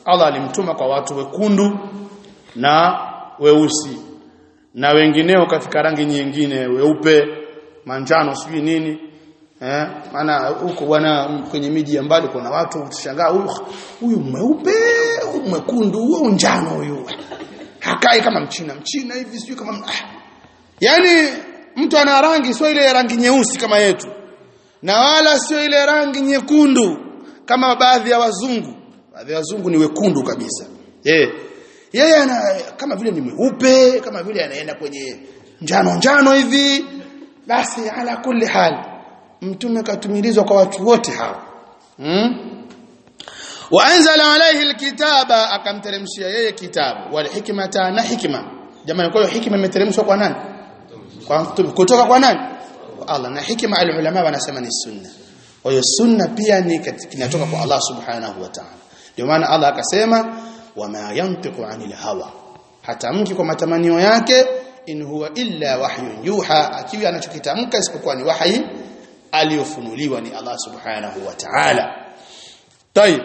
Allah alimtuma kwa watu wekundu na weusi na wengineo katika rangi nyingine weupe manjano sijui nini eh maana huko bwana kwenye miji ya mbali kuna watu utashangaa huyu huyu mweupe huyu mwekundu huyu njano huyu hakai kama mchina mchina hivi sijui kama ah. yani mtu ana rangi sio ile rangi nyeusi kama yetu na wala sio ile rangi nyekundu kama baadhi ya wazungu baadhi ya wazungu ni wekundu kabisa eh yeye ana kama vile ni mweupe kama vile anaenda kwenye njano njano hivi basi ala kulli hal mtume katumilizwa kwa watu wote hao hmm? waanzala alayhi alkitaba akamteremshia yeye kitabu wal hikmata na hikma jamani kwa hiyo hikma imeteremshwa kwa nani kwa mtume kutoka kwa nani kwa Allah na hikma alulama wanasema ni sunna kwa hiyo sunna pia ni kinatoka kwa Allah subhanahu wa ta'ala ndio maana Allah akasema wama yantiqu anil hawa hata mki kwa matamanio yake in huwa illa wahyun yuha akiwa anachokitamka isipokuwa ni wahi aliyofunuliwa ni Allah subhanahu wa ta'ala طيب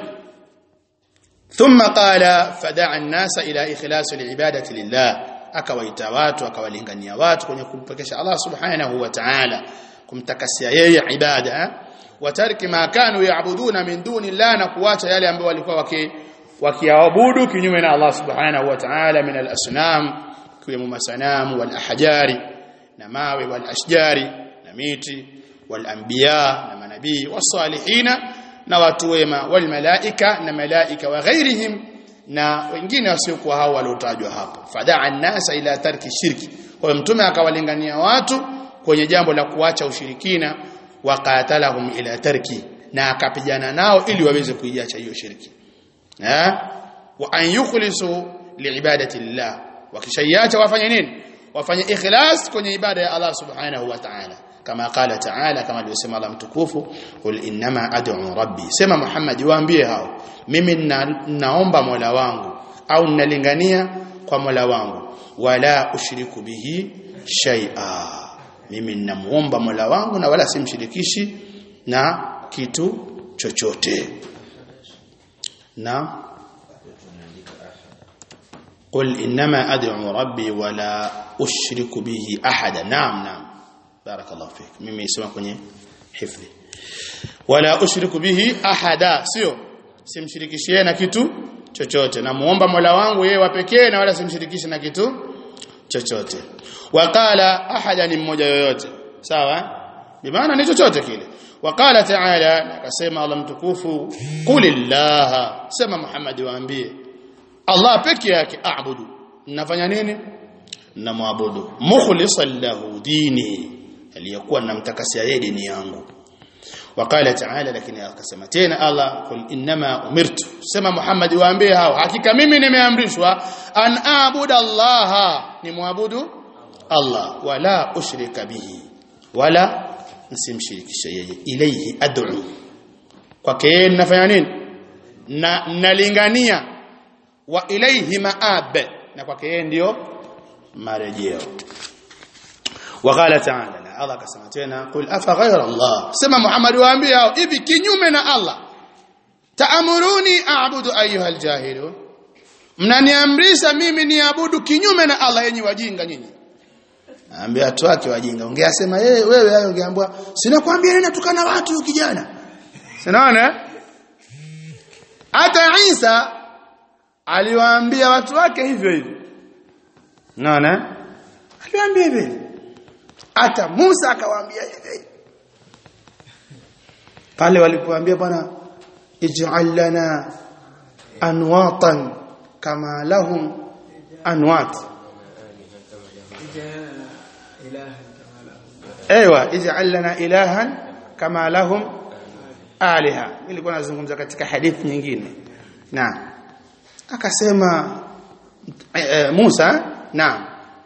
ثم قال فدعا الناس الى اخلاص العباده لله akawaita watu akawalingania watu kwenye kumpekesha Allah subhanahu wa ta'ala kumtakasia yeye ibada watariki ma kanu yaabuduna min duni Allah na kuacha yale ambayo walikuwa waki wakiabudu kinyume na Allah subhanahu wa ta'ala min al-asnam kiwemo masanamu wal ahjari na mawe wal ashjari na miti wal anbiya na manabii wasalihina na watu wema wal malaika na malaika wa ghairihim na wengine wasiokuwa hao waliotajwa hapo fadaa an-nasa ila tarki shirki kwa mtume akawalingania watu kwenye jambo la kuacha ushirikina waqatalahum ila tarki na akapigana nao ili waweze kuiacha hiyo shirki eh wa an yukhlisu liibadati lillah wakishaiacha wafanye nini wafanye ikhlas kwenye ibada ya Allah subhanahu wa ta'ala kama qala ta'ala kama alivyosema Allah mtukufu qul innama ad'u rabbi sema Muhammad waambie hao mimi na, naomba Mola wangu au ninalingania kwa Mola wangu wala ushiriku bihi shay'a mimi ninamuomba Mola wangu na wala simshirikishi na kitu chochote na قل انما ادعو ربي ولا اشرك به احدا نعم نعم بارك الله فيك mimi isema kwenye hifdhi wala ushriku bihi ahada sio simshirikishie na kitu chochote na muomba Mola wangu yeye wa pekee na wala simshirikishe na kitu chochote waqala ahada ni mmoja yoyote sawa bimaana ni chochote kile waqala ta'ala akasema Allah mtukufu qulillah sema Muhammad waambie Allah peke yake aabudu nafanya nini namwabudu mukhlishan lahu dini aliyokuwa namtakasia yeye dini yangu wakala taala lakini akasema tena Allah kul inma umirtu sema Muhammad waambie hao hakika mimi nimeamrishwa an aabudu Allah ni muabudu Allah wala ushrika bihi wala msimshirikishe yeye ilayhi ad'u kwake yeye nafanya nini na nalingania wa ilayhi maab na kwake yeye ndio marejeo وقال تعالى الله akasema tena qul afa ghayra Allah sema Muhammad waambie hao hivi kinyume na Allah taamuruni a'budu ayuha aljahilun mnaniamrisha mimi niabudu kinyume na Allah yenyi wajinga nyinyi Naambia watu wake wajinga ungeasema yeye wewe hayo ungeambiwa sinakwambia nini tukana watu huyu kijana sinaona hata Isa aliwaambia watu wake hivyo hivyo naona aliwaambia hivyo hata Musa akawaambia hivi pale walipoambia bwana ij'al lana anwatan kama lahum anwat ايوه ij'al lana ilahan kama lahum aliha ilikuwa nazungumza katika hadithi nyingine na akasema e, e, Musa naam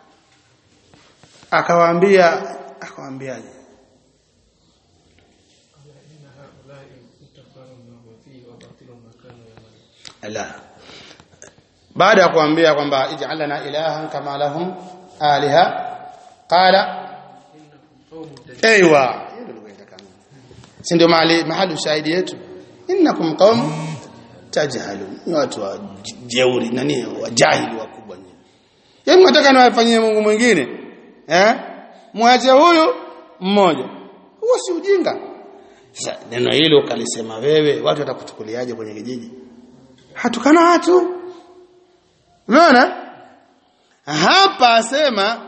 akawaambia akawaambiaje la baada ya kuambia kwamba ij'alna ilahan kama lahum aliha qala ايوه si ndio mahali mahali shahidi yetu innakum qaum tajhalun ni watu wa j- jeuri nani wajahili wakubwa nyinyi yeye mnataka niwafanyie Mungu mwingine eh mwache huyu mmoja huo si ujinga sasa neno hilo ukalisema wewe watu watakuchukuliaje kwenye kijiji hatukana watu umeona hapa asema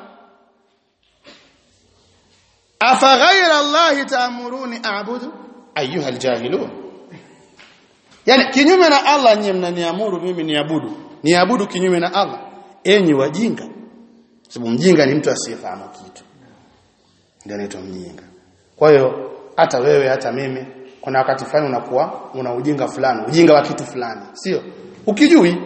afa ghaira allahi taamuruni a'budu ayuha aljahilun yani kinyume na Allah nyinyi mnaniamuru mimi niabudu niabudu kinyume na Allah enyi wajinga sababu mjinga ni mtu asiyefahamu kitu ndio anaitwa mjinga kwa hiyo hata wewe hata mimi kuna wakati fulani unakuwa una ujinga fulani ujinga wa kitu fulani sio ukijui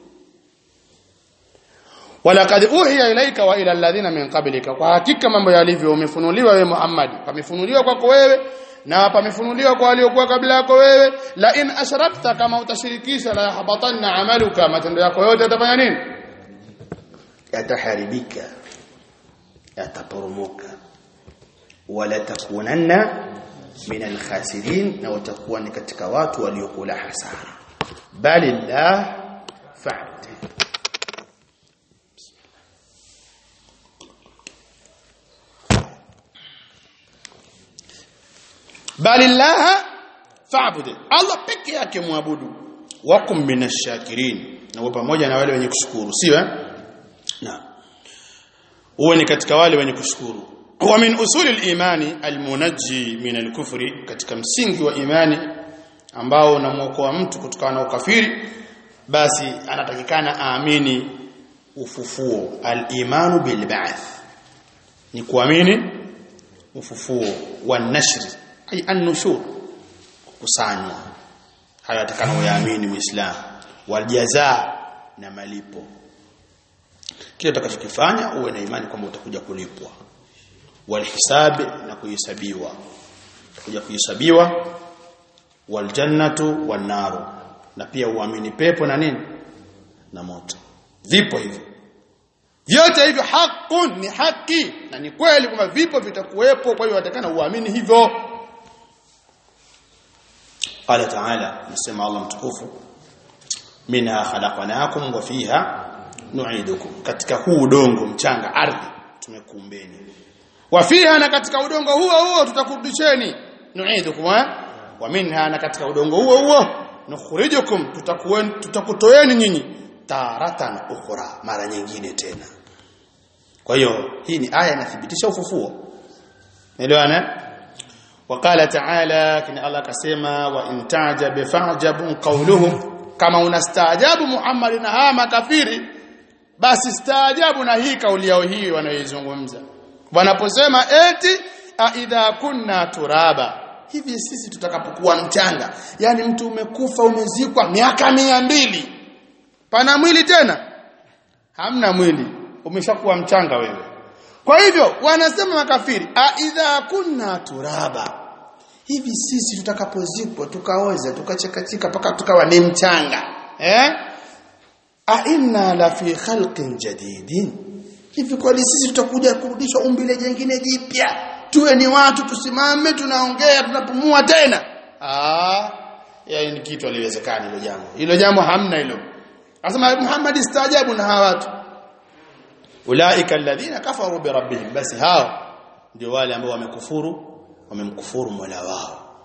walaqad uhiya ilaika wa ila alladhina min qablika kwa hakika mambo yalivyo umefunuliwa wewe Muhammad pamefunuliwa kwako wewe na pamefunuliwa kwa waliokuwa kabla yako wewe la in ashrakta kama utashirikisha la habatanna amaluka matendo yako yote yatafanya nini yataharibika yataporomoka wala takunanna min alkhasirin na utakuwa ni katika watu waliokula hasara bali la fa'd bali llaha fa'bud Allah peke yake muabudu wakum minashakirin na uwe pamoja na wale wenye kushukuru sio eh na uwe ni katika wale wenye kushukuru wa min usuli al-imani al-munajji min al-kufri katika msingi wa imani ambao unamwokoa mtu kutokana na ukafiri basi anatakikana aamini ufufuo al-imanu bil ba'th ni kuamini ufufuo wa nashri ay an-nushur kukusanywa hayo atakana uyaamini muislamu wal jazaa na malipo kile utakachokifanya uwe na imani kwamba utakuja kulipwa wal hisabi na kuhesabiwa utakuja kuhesabiwa wal jannatu wan naru na pia uamini pepo na nini na moto vipo hivyo vyote hivyo hakun ni haki na ni kweli kwamba vipo vitakuwepo kwa hiyo watakana uamini hivyo قال تعالى نسمع الله متكوف منها خلقناكم وفيها nu'idukum katika huu udongo mchanga ardhi tumekuumbeni wafiha na katika udongo huo huo tutakurudisheni nu'idukum eh? wa minha na katika udongo huo huo nukhrijukum tutakuweni tutakutoeni nyinyi taratan ukhra mara nyingine tena kwa hiyo hii ni aya inathibitisha ufufuo elewana وقال تعالى كن الله كسما وان تعجب فعجب قولهم kama unastaajabu Muhammad na hawa makafiri basi staajabu na hii kauli yao hii wanayoizungumza wanaposema eti aidha kunna turaba hivi sisi tutakapokuwa mchanga yani mtu umekufa umezikwa miaka mia mbili pana mwili tena hamna mwili umeshakuwa mchanga wewe kwa hivyo wanasema makafiri aidha kunna turaba hivi sisi tutakapozikwa tukaoza tukachekachika mpaka tukawa ni mchanga eh a inna la fi khalqin jadidin hivi kweli sisi tutakuja kurudishwa umbile jingine jipya tuwe ni watu tusimame tunaongea tunapumua tena ah ya ni kitu aliwezekana hilo jambo hilo jambo hamna hilo asema Muhammad istaajabu na hawa watu ulaika alladhina kafaru bi rabbihim basi hao ndio wale ambao wamekufuru wamemkufuru Mola wao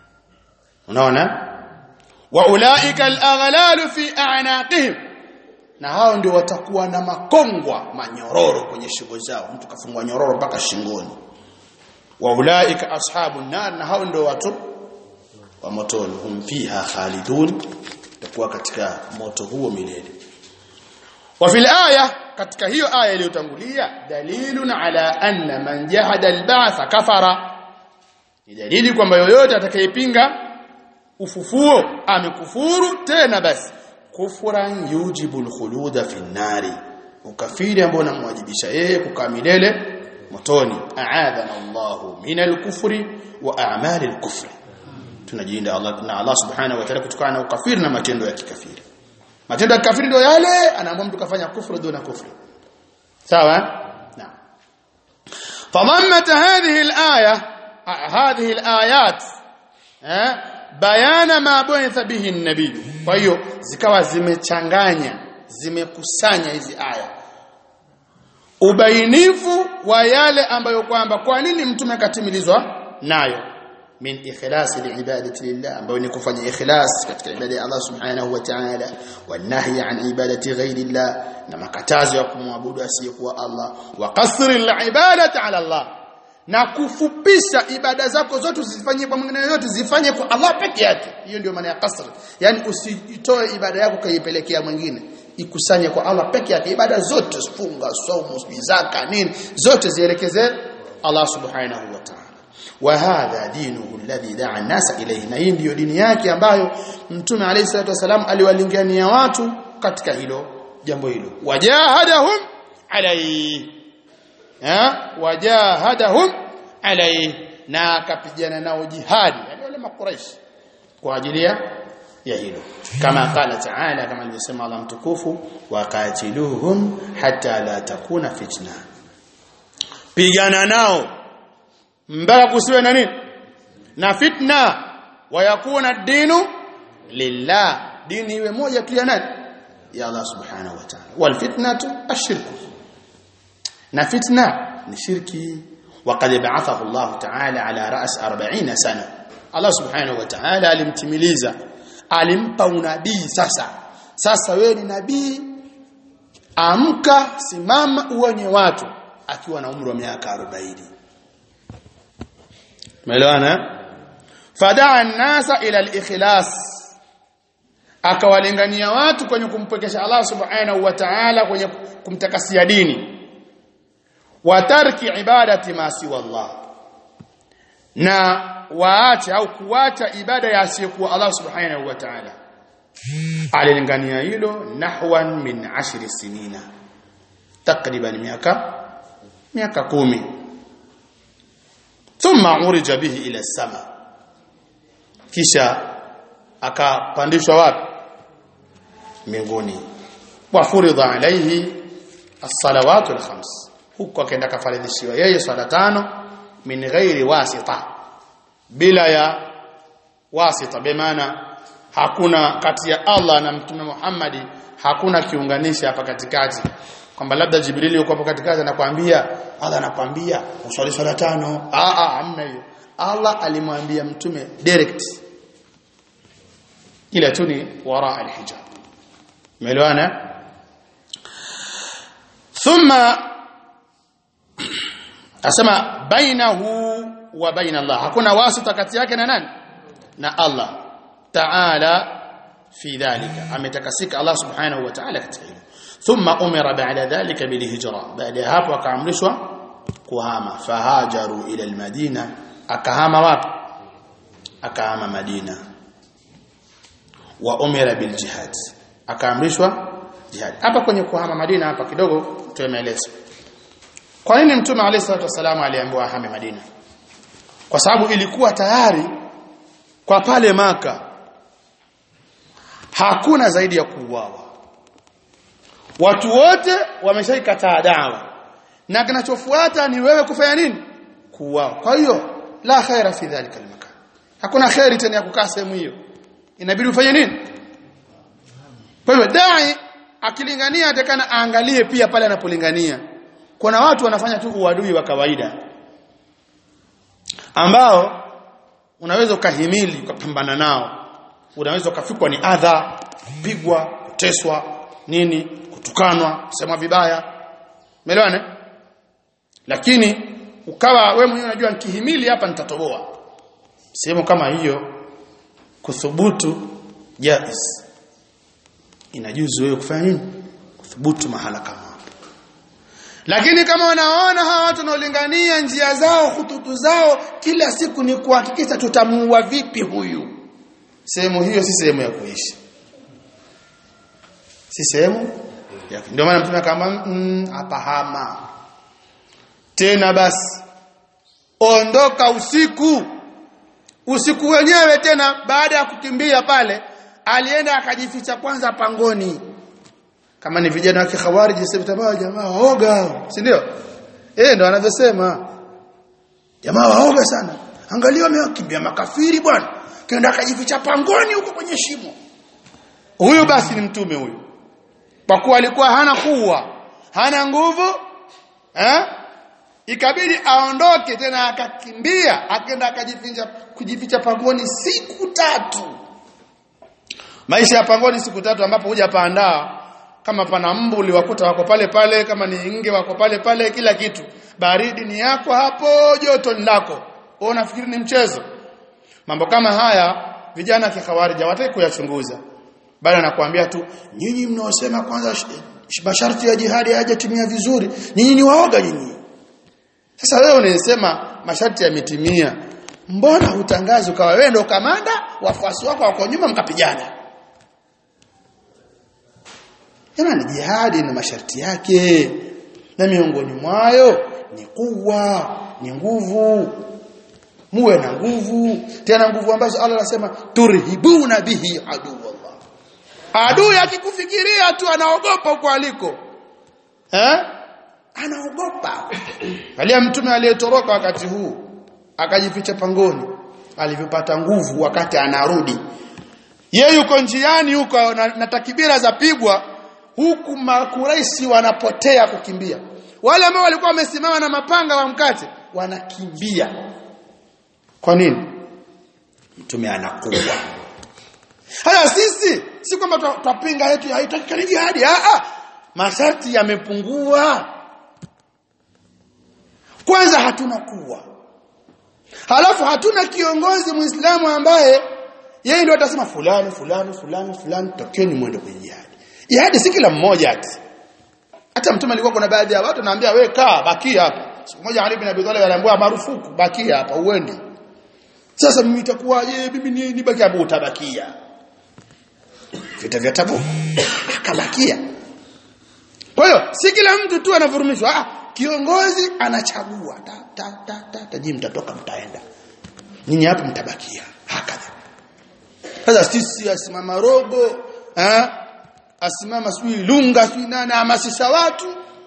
unaona wa ulaika al-aghlalu fi a'naqihim na hao ndio watakuwa na makongwa manyororo kwenye shingo zao mtu kafungwa nyororo mpaka shingoni wa ulaika ashabun nar na hao ndio watu wa motoni hum fiha khalidun takuwa katika moto huo milele wa fil aya katika hiyo aya iliyotangulia dalilun ala anna man jahada al-ba'tha kafara ni dalili kwamba yoyote atakayepinga ufufuo amekufuru tena basi kufran yujibul khuluda fi nari ukafiri ambao unamwajibisha yeye kukaa milele motoni a'adana Allahu minal kufri wa a'malil kufri tunajiinda Allah na Allah subhanahu wa ta'ala kutokana na ukafiri na matendo ya kikafiri matendo ya kikafiri ndio yale anaamua mtu kafanya kufru duna kufri sawa naam فضمت هذه الآية هذه الآيات bayana ma bu'itha bihi an-nabiy kwa hiyo zikawa zimechanganya zimekusanya hizi aya ubainifu wa yale ambayo kwamba kwa nini mtume akatimilizwa nayo min ikhlasi liibadati lillah ambayo ni kufanya ikhlas katika ibada ya Allah subhanahu wa ta'ala wanahi an ibadati ghairi llah na makatazo ya kumwabudu asiyekuwa Allah wa qasri alibadati ala Allah na kufupisha ibada zako zote usifanye kwa mwingine yote zifanye kwa Allah peke yake hiyo ndio maana ya qasr yani usitoe ibada yako kaipelekea mwingine ikusanye kwa Allah peke yake ibada zote funga saumu zaka nini zote zielekeze Allah subhanahu wa ta'ala wa hadha dinuhu alladhi da'a an-nasa ilayhi na hii ndiyo dini yake ambayo mtume alayhi salatu wasalam aliwalingania watu katika hilo jambo hilo wajahadahum alayhi ha wajahadahum alayhi na akapigana nao jihadi yani wale makuraish kwa ajili ya ya hilo kama qala ta'ala kama alivyosema Allah mtukufu waqatiluhum hatta la takuna fitna pigana nao mpaka kusiwe na nini na fitna wayakuna dinu lillah dini iwe moja tu ya nani ya Allah subhanahu wa ta'ala wal fitnatu ashirku na fitna ni shirki وقد بعثه الله تعالى على رأس 40 سنة Allah subhanahu wa ta'ala alimtimiliza alimpa unabii sasa sasa wewe ni nabii amka simama uonye watu akiwa na umri wa miaka 40 Umeelewana? Fadaa an-nasa ila al-ikhlas. Akawalingania watu kwenye kumpekesha Allah Subhanahu wa Ta'ala kwenye kumtakasia dini. Wa tarki ibadati ma siwa Allah. Na waache au kuacha ibada ya asiyekuwa Allah Subhanahu wa Ta'ala. Alilingania hilo nahwan min ashri sinina. Takriban miaka miaka kumi thumma urija bihi ila sama kisha akapandishwa wapi mbinguni wa furidha alayhi as-salawatu al-khams huko akaenda kafaridhishiwa yeye swala tano min ghairi wasita bila ya wasita bimaana hakuna kati ya Allah na mtume Muhammad hakuna kiunganishi hapa katikati kwamba labda Jibrili yuko hapo katikati anakuambia Allah anakuambia uswali swala tano ah ah hamna hiyo Allah alimwambia mtume direct ila tu ni wara alhijab umeelewana thumma asema bainahu wa baina Allah hakuna wasita kati yake na nani na Allah ta'ala fi dhalika ametakasika Allah subhanahu wa ta'ala katika hilo thumma umira ba'da dhalika bil hijra baada ya hapo akaamrishwa kuhama fahajaru ila almadina akahama wapi akahama madina wa umira bil jihad akaamrishwa jihad hapa kwenye kuhama madina hapa kidogo tuemeeleza kwa nini mtume alayhi salatu wasallam aliambiwa ahame madina kwa sababu ilikuwa tayari kwa pale maka hakuna zaidi ya kuuawa watu wote wameshaikataa dawa na kinachofuata ni wewe kufanya nini kuuawa kwa hiyo la khaira fi dhalika almakan hakuna khairi tena ya kukaa sehemu hiyo inabidi ufanye nini kwa hiyo dai akilingania atakana aangalie pia pale anapolingania kuna watu wanafanya tu uadui wa kawaida ambao unaweza ukahimili ukapambana nao unaweza ukafikwa ni adha kupigwa kuteswa nini kutukanwa kusema vibaya umeelewana lakini ukawa we mwenyewe unajua nikihimili hapa nitatoboa sehemu kama hiyo kuthubutu jaiz inajuzu wewe kufanya nini kuthubutu mahala kama hapo lakini kama wanaona hawa watu wanaolingania njia zao hututu zao kila siku ni kuhakikisha tutamuua vipi huyu sehemu hiyo si sehemu ya kuishi si sehemu yake ndio maana mtume akamba apahama mm, tena basi ondoka usiku usiku wenyewe tena baada ya kukimbia pale alienda akajificha kwanza pangoni kama ni vijana wa kikhawariji sema jamaa waoga si ndio eh ndo anavyosema jamaa waoga sana angalia wamekimbia makafiri bwana kenda akajificha pangoni huko kwenye shimo huyu basi ni mtume huyu kwa kuwa alikuwa hana kuwa hana nguvu eh ikabidi aondoke tena akakimbia akaenda akajificha kujificha pangoni siku tatu maisha ya pangoni siku tatu ambapo huja paandaa kama pana mbu uliwakuta wako pale pale kama ni nge wako pale pale kila kitu baridi ni yako hapo joto ni lako wewe unafikiri ni mchezo mambo kama haya vijana wa kikhawarija wataki kuyachunguza bali anakuambia tu nyinyi mnaosema kwanza sh- sh- masharti ya jihadi hayajatimia vizuri nyinyi ni waoga nyinyi sasa wewe unasema masharti yametimia mbona hutangazi ukawa wewe ndio kamanda wafuasi wako wako nyuma mkapigana Jamani jihadi na masharti yake na miongoni mwayo ni kuwa ni nguvu muwe na nguvu tena nguvu ambazo Allah anasema turhibuna bihi adu Allah adui akikufikiria tu anaogopa huko aliko eh anaogopa alia mtume aliyetoroka wakati huu akajificha pangoni alivyopata nguvu wakati anarudi yeye yuko njiani huko na, na takibira za pigwa huku makuraisi wanapotea kukimbia wale ambao walikuwa wamesimama na mapanga wa mkate wanakimbia kwa nini mtume anakuwa haya sisi si kwamba twa- twapinga yetu haitakikani jihadi ah ah masharti yamepungua kwanza hatuna kuwa halafu hatuna kiongozi muislamu ambaye yeye ndio atasema fulani fulani fulani fulani tokeni mwende kwenye jihadi jihadi si kila mmoja ati hata mtume alikuwa kuna baadhi ya watu naambia we kaa bakia hapa siku moja Ali bin Abi Talib aliambiwa marufuku bakia hapa uende sasa mimi itakuwaje mimi ni nibaki hapo utabakia vita vya tabu akabakia kwa hiyo si kila mtu tu anavurumishwa ah kiongozi anachagua ta ta ta ta, ta jii mtatoka mtaenda nyinyi hapo mtabakia hakadha sasa sisi asimama rogo eh asimama sijui lunga sijui nani hamasisha watu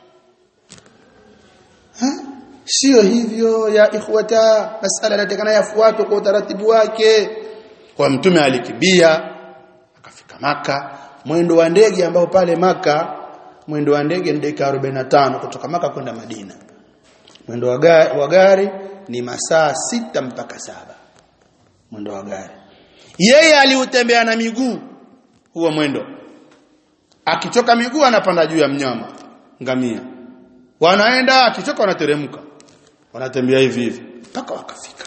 ha? sio hivyo ya ikhwata masala inatakana yafuatwe kwa utaratibu wake kwa mtume alikibia akafika maka mwendo wa ndege ambao pale maka mwendo wa ndege ni dakika 45 kutoka maka kwenda Madina mwendo wa gari, wa gari ni masaa sita mpaka saba mwendo wa gari yeye aliutembea na miguu huo mwendo akichoka miguu anapanda juu ya mnyama ngamia wanaenda akichoka wanateremka wanatembea hivi hivi mpaka wakafika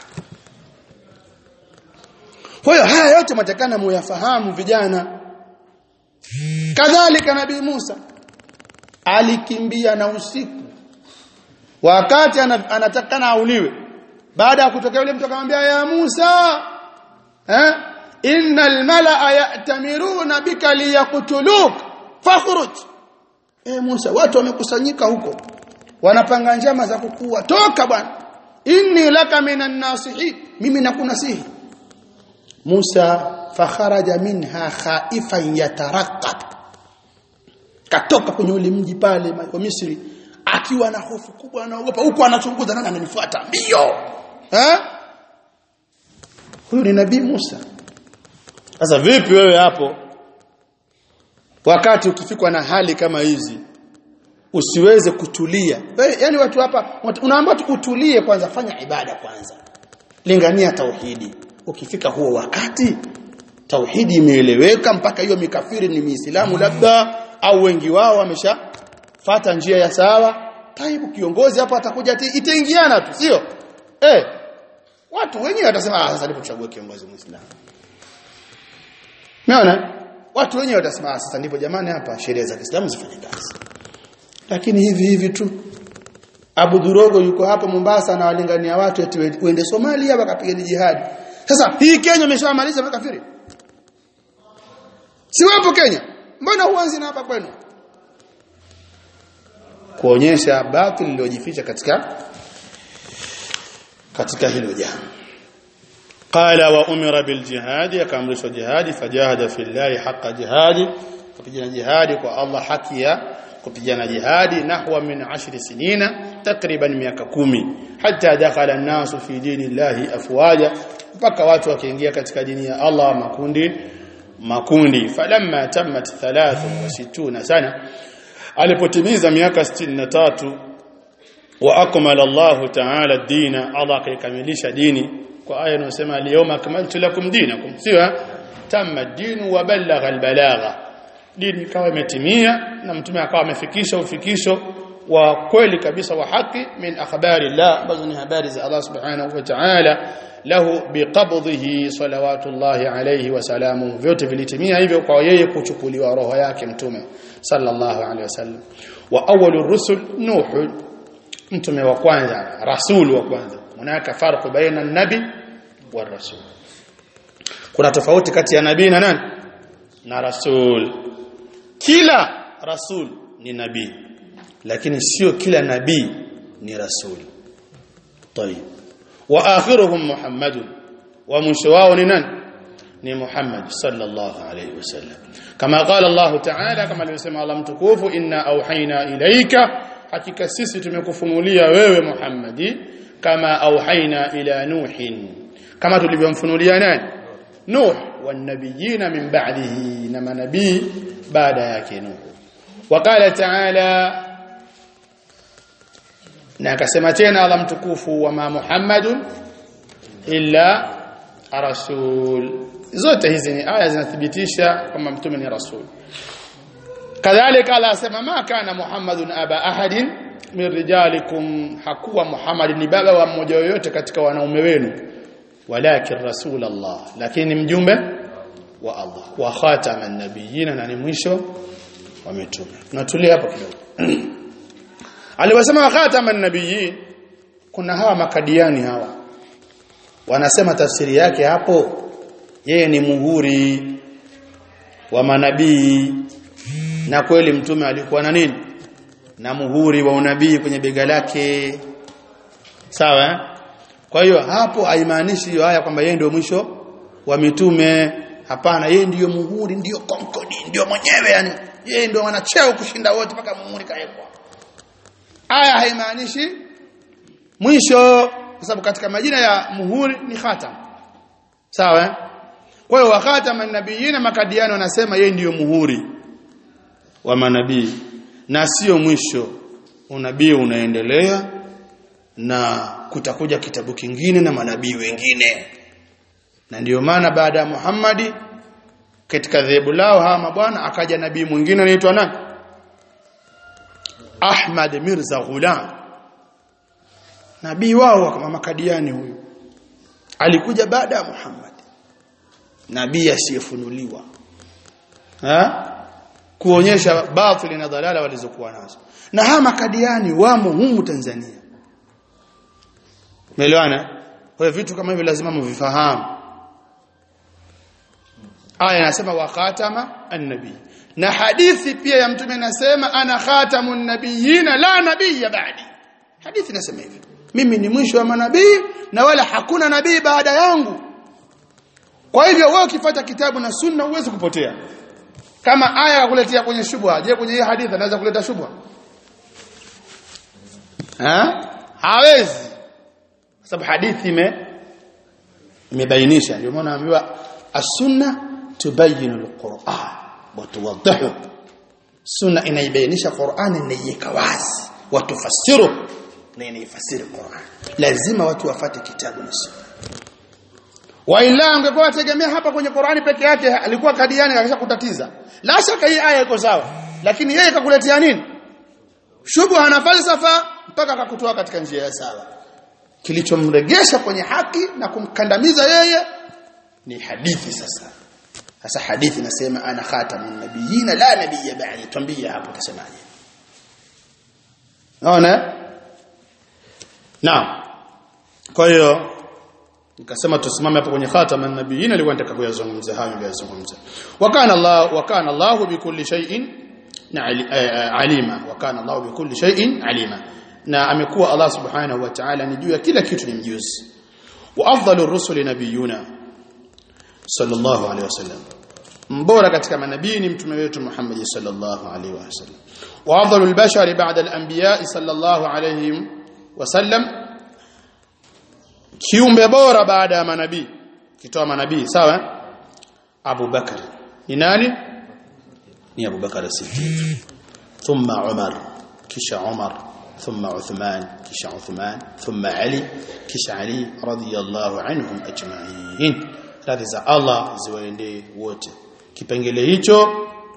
kwa hiyo haya yote matakana muyafahamu vijana kadhalika nabii Musa alikimbia na usiku wakati ana- anatakana auliwe baada ya kutokea yule mtu akamwambia ya Musa eh innal malaa ya'tamiruna bika liyaqtuluk fakhruj eh Musa watu wamekusanyika huko wanapanga njama za kukua toka bwana inni laka minan nasihin mimi nakunasihi Musa fakharaja minha khaifan yataraqab katoka kwenye ule mji pale wa Misri akiwa na hofu kubwa anaogopa huko anachunguza nani ananifuata mbio eh huyu ni nabii Musa sasa vipi wewe hapo wakati ukifikwa na hali kama hizi usiweze kutulia wewe yani watu hapa unaambiwa tu utulie kwanza fanya ibada kwanza lingania tauhidi ukifika huo wakati tauhidi imeeleweka mpaka hiyo mikafiri ni miislamu labda au wengi wao wameshafata njia ya sawa taibu kiongozi hapa atakuja ati- itaingiana tu sio eh watu wenyewe watasema ah sasa ndipo kiongozi muislamu Umeona? Watu wenyewe watasema "Ah, sasa ndipo jamani hapa sheria za Kiislamu zifanye kazi. Lakini hivi hivi tu Abu Durogo yuko hapa Mombasa na walingania watu eti we- uende Somalia wakapigana jihad. Sasa hii Kenya imeshamaliza makafiri. Si wapo Kenya? Mbona huanzi na hapa kwenu? Kuonyesha batili iliyojificha katika katika hilo jambo. قال وأمر بالجهاد يكامرش الجهاد فجاهد في الله حق جهاد kupigana jihadi kwa Allah haki ya kupigana jihadi nahwa min ashri sinina takriban miaka kumi hatta dakhala an-nasu fi dinillahi afwaja mpaka watu wakiingia katika dini ya Allah makundi makundi falamma tammat 63 sana alipotimiza miaka 63 wa akmala Allah ta'ala ad-dina Allah akaikamilisha dini kwa aya inayosema al-yawma akmaltu lakum dinakum siwa tamma ad-din wa ballagha al-balagha dini ikawa imetimia na mtume akawa amefikisha ufikisho wa kweli kabisa wa haki min akhbari Allah ambazo ni habari za Allah subhanahu wa ta'ala lahu biqabdhihi salawatullahi alayhi wa salamu vyote vilitimia hivyo kwa yeye kuchukuliwa roho yake mtume sallallahu alayhi wasallam wa awwalur rusul nuh mtume wa kwanza rasul wa kwanza hunaka farqu baina an-nabi wa rasul kuna tofauti kati ya nabii na nani na rasul kila rasul ni nabii lakini sio kila nabii ni rasul طيب واخرهم محمد ومشواه ni nani ni Muhammad sallallahu alayhi wasallam kama qala Allah ta'ala kama alivyosema Allah mtukufu inna auhaina ilaika hakika sisi tumekufunulia wewe Muhammadi kama auhaina ila nuhin kama tulivyomfunulia nani nuh wanabiyina min ba'dihi na manabii baada yake nuh وقال تعالى na akasema tena Allah mtukufu wa ma Muhammadun illa rasul zote hizi ni aya zinathibitisha kwamba mtume ni rasul kadhalika Allah asema ma kana Muhammadun aba ahadin min rijalikum hakuwa Muhammad ni baba wa mmoja yoyote katika wanaume wenu walakin rasul Allah lakini mjumbe wa Allah wa khataman nabiyina na ni mwisho wa mitume tunatulia hapo kidogo aliwasema wakatama nabiyin kuna hawa makadiani hawa wanasema tafsiri yake hapo yeye ni muhuri wa manabii na kweli mtume alikuwa na nini na muhuri wa unabii kwenye bega lake sawa eh? kwa hiyo hapo haimaanishi hiyo haya kwamba yeye ndio mwisho wa mitume hapana yeye ndiyo muhuri ndiyo konkodi ndiyo mwenyewe yani yeye ndio wanacheo kushinda wote mpaka muhuri kaekwa aya haimaanishi mwisho kwa sababu katika majina ya muhuri ni khatam sawa eh? kwa hiyo wakhatama nabiyina makadiano wanasema yeye ndiyo muhuri wa manabii na sio mwisho unabii unaendelea na kutakuja kitabu kingine na manabii wengine na ndiyo maana baada ya Muhammadi katika dhehebu lao hawa mabwana akaja nabii mwingine anaitwa nani Ahmad Mirza Ghulam nabii wao kama makadiani huyu alikuja baada ya Muhammad nabii asiyefunuliwa ha kuonyesha batili na dhalala walizokuwa nazo na hawa makadiani wamo humu Tanzania Umeelewana kwa vitu kama hivyo lazima mvifahamu aya inasema wa khatama annabi na hadithi pia ya mtume anasema ana khatamun nabiyina la nabiyya ba'di hadithi inasema hivyo mimi ni mwisho wa manabii na wala hakuna nabii baada yangu kwa hivyo wewe ukifuata kitabu na sunna huwezi kupotea kama aya yakuletea kwenye shubha je kwenye hii hadithi anaweza kuleta shubha ha hawezi sababu hadithi ime imebainisha ndio maana naambiwa as-sunna tubayinu al-Qur'an wa tuwaddihu sunna inaibainisha Qur'an inaiweka wazi wa tufasiru na inaifasiri Qur'an lazima watu wafate kitabu na sunna wa ila angekuwa tegemea hapa kwenye Qur'ani peke yake alikuwa kadiani akisha kutatiza la shaka hii aya iko sawa lakini yeye kakuletea nini shubha na falsafa mpaka akakutoa katika njia ya sawa kilichomregesha kwenye haki na kumkandamiza yeye ni hadithi sasa sasa hadithi nasema ana khatamun nabiyina la nabiyya ba'di tuambie hapo utasemaje naona naam kwa hiyo nikasema tusimame hapo kwenye khatamun nabiyina nilikuwa nataka kuyazungumza hayo niliyozungumza wa kana Allah wa kana Allah bikulli shay'in alima wa kana Allah bikulli shay'in alima na amekuwa Allah subhanahu wa ta'ala ni juu ya kila kitu ni mjuzi wa afdalur rusuli nabiyuna sallallahu alaihi wasallam mbora katika manabii ni mtume wetu Muhammad sallallahu alaihi wasallam wa afdalul bashari ba'da al-anbiya sallallahu alaihi wasallam kiumbe bora baada ya manabii tukitoa manabii sawa eh? Abu Bakar ni nani ni Abu Bakar Siddiq thumma Umar kisha Umar ثم عثمان كش عثمان ثم علي كش علي رضي الله عنهم أجمعين radhi za Allah ziwaendee wote kipengele hicho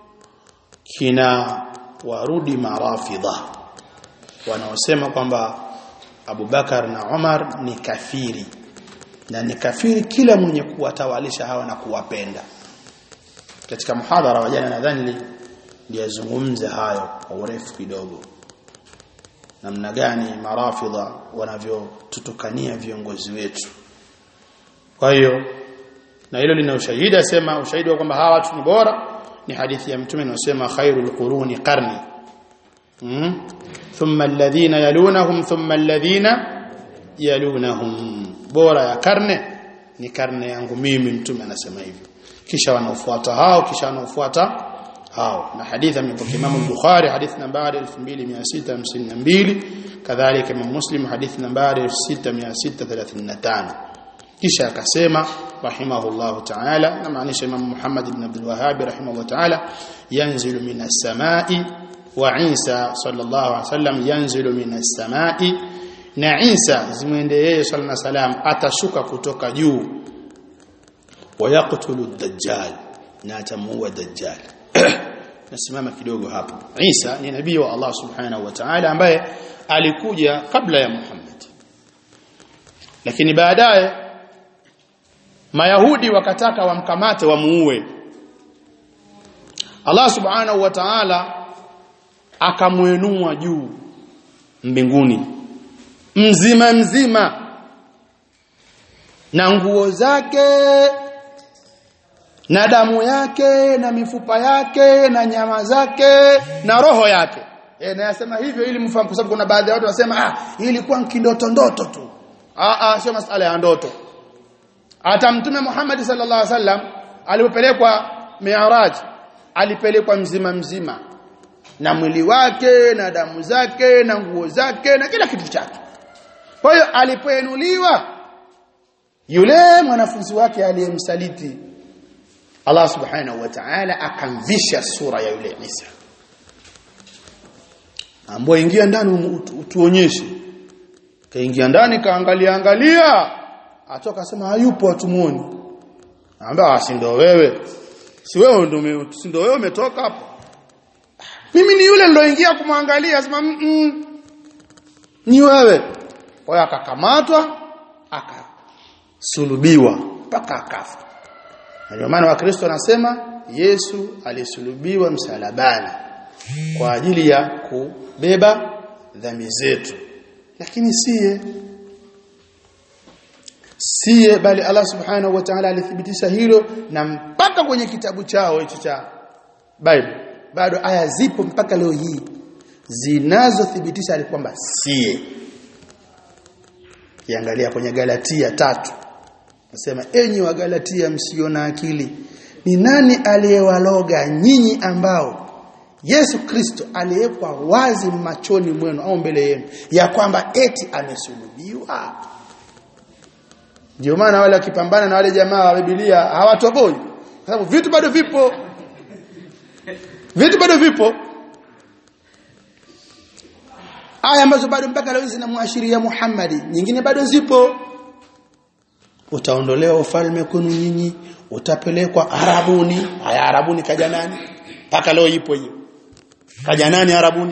kina warudi marafidha wanaosema kwamba Abu Bakar na Umar ni kafiri na ni kafiri kila mwenye kuwatawalisha hawa na kuwapenda katika muhadhara wa jana nadhani nilizungumza hayo kwa urefu kidogo namna gani marafidha wanavyotutukania viongozi wetu kwa hiyo na hilo lina ushahidi asema ushahidi wa kwamba hawa watu ni bora ni hadithi ya mtume inasema khairul quruni qarni mm? thumma alladhina yalunahum thumma alladhina yalunahum bora ya karne ni karne yangu mimi mtume anasema hivyo kisha wanaofuata hao kisha wanaofuata hao na hadithi amepokea Imam Bukhari hadithi nambari 2652 kadhalika Imam Muslim hadithi nambari 6635 kisha akasema rahimahullah ta'ala na maanisha Imam Muhammad ibn Abdul Wahhab rahimahullah ta'ala yanzilu minas samai wa Isa sallallahu alaihi wasallam yanzilu minas samai na Isa zimwende yeye sallallahu alaihi wasallam atashuka kutoka juu wayaqtulu ad-dajjal na atamuua dajjal nasimama kidogo hapo Isa ni nabii wa Allah subhanahu wa ta'ala ambaye alikuja kabla ya Muhammad lakini baadaye Mayahudi wakataka wamkamate wamuue Allah subhanahu wa ta'ala akamwenua juu mbinguni mzima mzima na nguo zake na damu yake na mifupa yake na nyama zake na roho yake e, nayasema hivyo ili mfahamu kwa sababu kuna baadhi ya watu wasema ah hii ilikuwa kindoto ndoto tu ah ah sio masala ya ndoto hata mtume Muhammad sallallahu alaihi wasallam alipopelekwa Mi'raj alipelekwa mzima mzima na mwili wake na damu zake na nguo zake na kila kitu chake kwa hiyo alipoenuliwa yule mwanafunzi wake aliyemsaliti Allah subhanahu wa ta'ala akamvisha sura ya yule Isa ambaye ingia ndani utuonyeshe kaingia ndani kaangalia angalia atoka sema hayupo atumuoni anambia si ndio wewe si wewe ndio si ndio wewe umetoka hapo mimi ni yule niloingia kumwangalia sema mm -mm. ni wewe kwa hiyo akakamatwa akasulubiwa mpaka akafa ndio maana wakristo wanasema Yesu alisulubiwa msalabani kwa ajili ya kubeba dhambi zetu lakini siye siye bali Allah subhanahu wa ta'ala alithibitisha hilo na mpaka kwenye kitabu chao hicho cha Bible bado aya zipo mpaka leo hii zinazothibitisha kwamba siye kiangalia kwenye Galatia tatu nasema enyi wa Galatia msio na akili ni nani aliyewaloga nyinyi ambao Yesu Kristo aliyekwa wazi machoni mwenu au mbele yenu ya kwamba eti amesulubiwa ndio maana wale wakipambana na wale jamaa wa Biblia hawatoboi kwa sababu vitu bado vipo vitu bado vipo aya ambazo bado mpaka leo zinamwashiria Muhammad nyingine bado zipo utaondolewa ufalme kwenu nyinyi utapelekwa arabuni haya arabuni kaja nani mpaka leo ipo hiyo kaja nani arabuni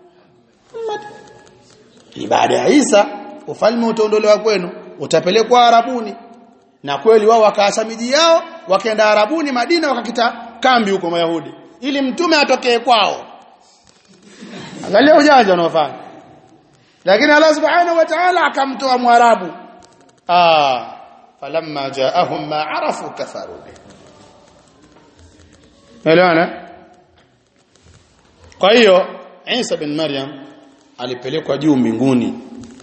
ni baada ya Isa ufalme utaondolewa kwenu utapelekwa arabuni na kweli wao wakaasa miji yao wakaenda arabuni Madina wakakita kambi huko Mayahudi ili mtume atokee kwao angalia ujanja unaofanya lakini Allah subhanahu wa ta'ala akamtoa mwarabu ah falamma jaahum ma arafu kafaru bi Elewana Kwa hiyo Isa bin Maryam alipelekwa juu mbinguni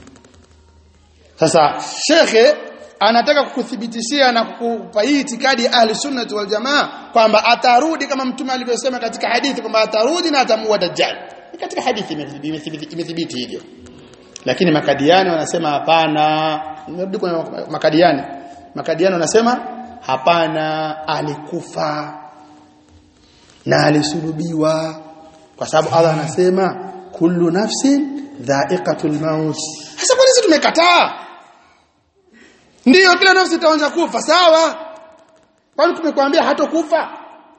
Sasa shekhe anataka kukuthibitishia na kukupa hii itikadi ya ahli sunnah wal jamaa kwamba atarudi kama mtume alivyosema katika hadithi kwamba atarudi na atamuua dajjal katika hadithi imethibiti hivyo lakini makadiani wanasema hapana nirudi kwa makadiani makadiani wanasema hapana alikufa na alisulubiwa kwa sababu Allah anasema kullu nafsin dha'iqatul maut sasa kwa nini tumekataa ndiyo kila nafsi itaanza kufa sawa kwani tumekwambia hatokufa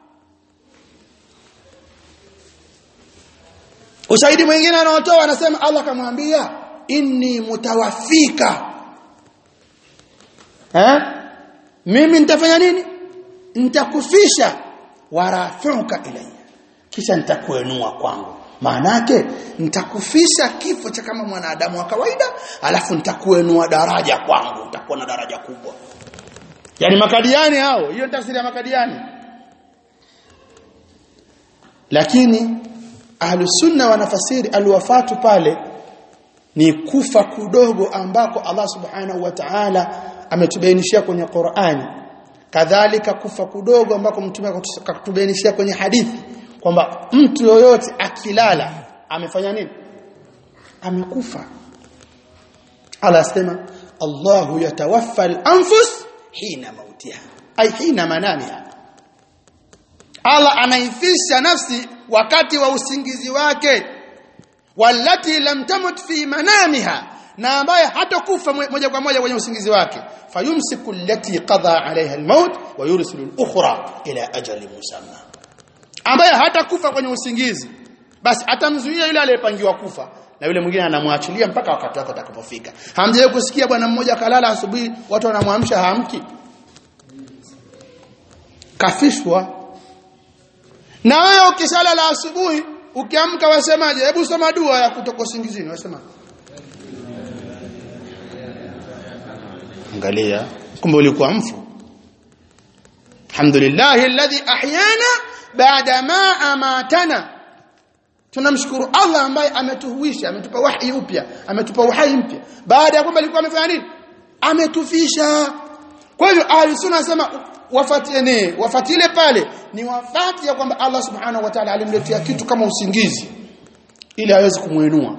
ushahidi mwingine anaotoa anasema Allah kamwambia inni mutawaffika eh mimi nitafanya nini nitakufisha warafuka ilayya kisha nitakuenua kwangu maanake nitakufisha kifo cha kama mwanadamu wa kawaida alafu nitakuenua daraja kwangu utakuwa na daraja kubwa yani makadiani hao hiyo ni tafsiri ya makadiani lakini ahlusunna wanafasiri alwafatu pale ni kufa kudogo ambako Allah subhanahu wa ta'ala ametubainishia kwenye Qur'ani kadhalika kufa kudogo ambako mtume akatubainishia kwenye hadithi kwamba mtu yoyote akilala amefanya nini amekufa Allah asema Allahu yatawaffa al-anfus hina mautiha ay hina manamiha Allah anaifisha nafsi wakati wa usingizi wake walati lam tamut fi manamiha na ambaye hatakufa moja kwa moja kwenye usingizi wake fayumsiku allati qada alaiha almaut wa yursilu al-ukhra ila ajalin musamma ambaye hatakufa kwenye usingizi basi atamzuia yule aliyepangiwa kufa na yule mwingine anamwachilia mpaka wakati wake utakapofika hamjawahi kusikia bwana mmoja kalala asubuhi watu wanamwamsha haamki kafishwa na wewe ukishalala asubuhi ukiamka wasemaje hebu soma dua ya kutoka usingizini wasema angalia kumbe ulikuwa mfu alhamdulillah alladhi ahyana baada ma amatana tunamshukuru Allah ambaye ametuhuisha ametupa wahi upya ametupa uhai mpya baada ya kwamba alikuwa amefanya nini ametufisha kwa hivyo ahli sunna nasema wafatiene wafatile pale ni wafati ya kwamba Allah subhanahu wa ta'ala alimletea kitu kama usingizi ili aweze kumuinua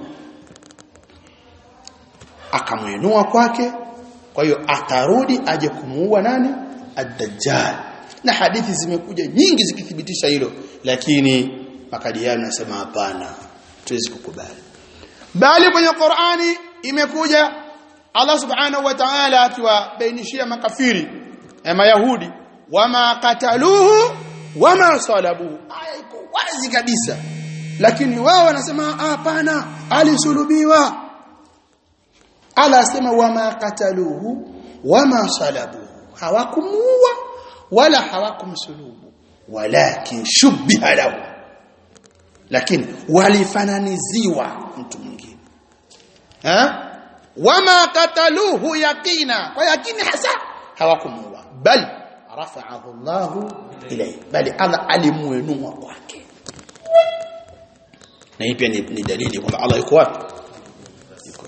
akamuinua kwake kwa hiyo atarudi aje kumuua nani ad-dajjal na hadithi zimekuja nyingi zikithibitisha hilo lakini makadiano nasema hapana tuwezi kukubali bali kwenye Qur'ani imekuja Allah subhanahu wa ta'ala akiwabainishia makafiri ya mayahudi wama kataluhu wama salabuhu aya iko wazi kabisa lakini wao wanasema hapana alisulubiwa Allah asema wama kataluhu wama salabuhu hawakumuua wala hawakumsulubu walakin shubbiha lahu lakini walifananiziwa mtu mwingine eh wama kataluhu yaqina kwa yakini hasa hawakumuua bal rafa'ahu Allahu ilayhi bali Allah alimuinua kwake na hii pia ni, ni dalili kwamba Allah yuko wapi yuko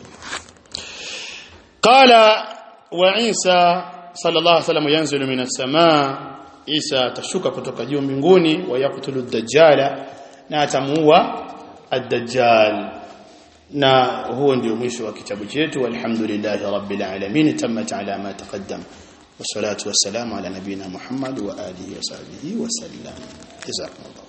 qala wa Isa sallallahu alaihi wasallam yanzilu minas samaa Isa atashuka kutoka juu mbinguni wa yaktulu dajjala na atamuua ad-dajjal na huo ndio mwisho wa kitabu chetu walhamdulillahi rabbil alamin tammat ala ma taqaddam والصلاه والسلام على نبينا محمد واله وصحبه وسلم جزاكم الله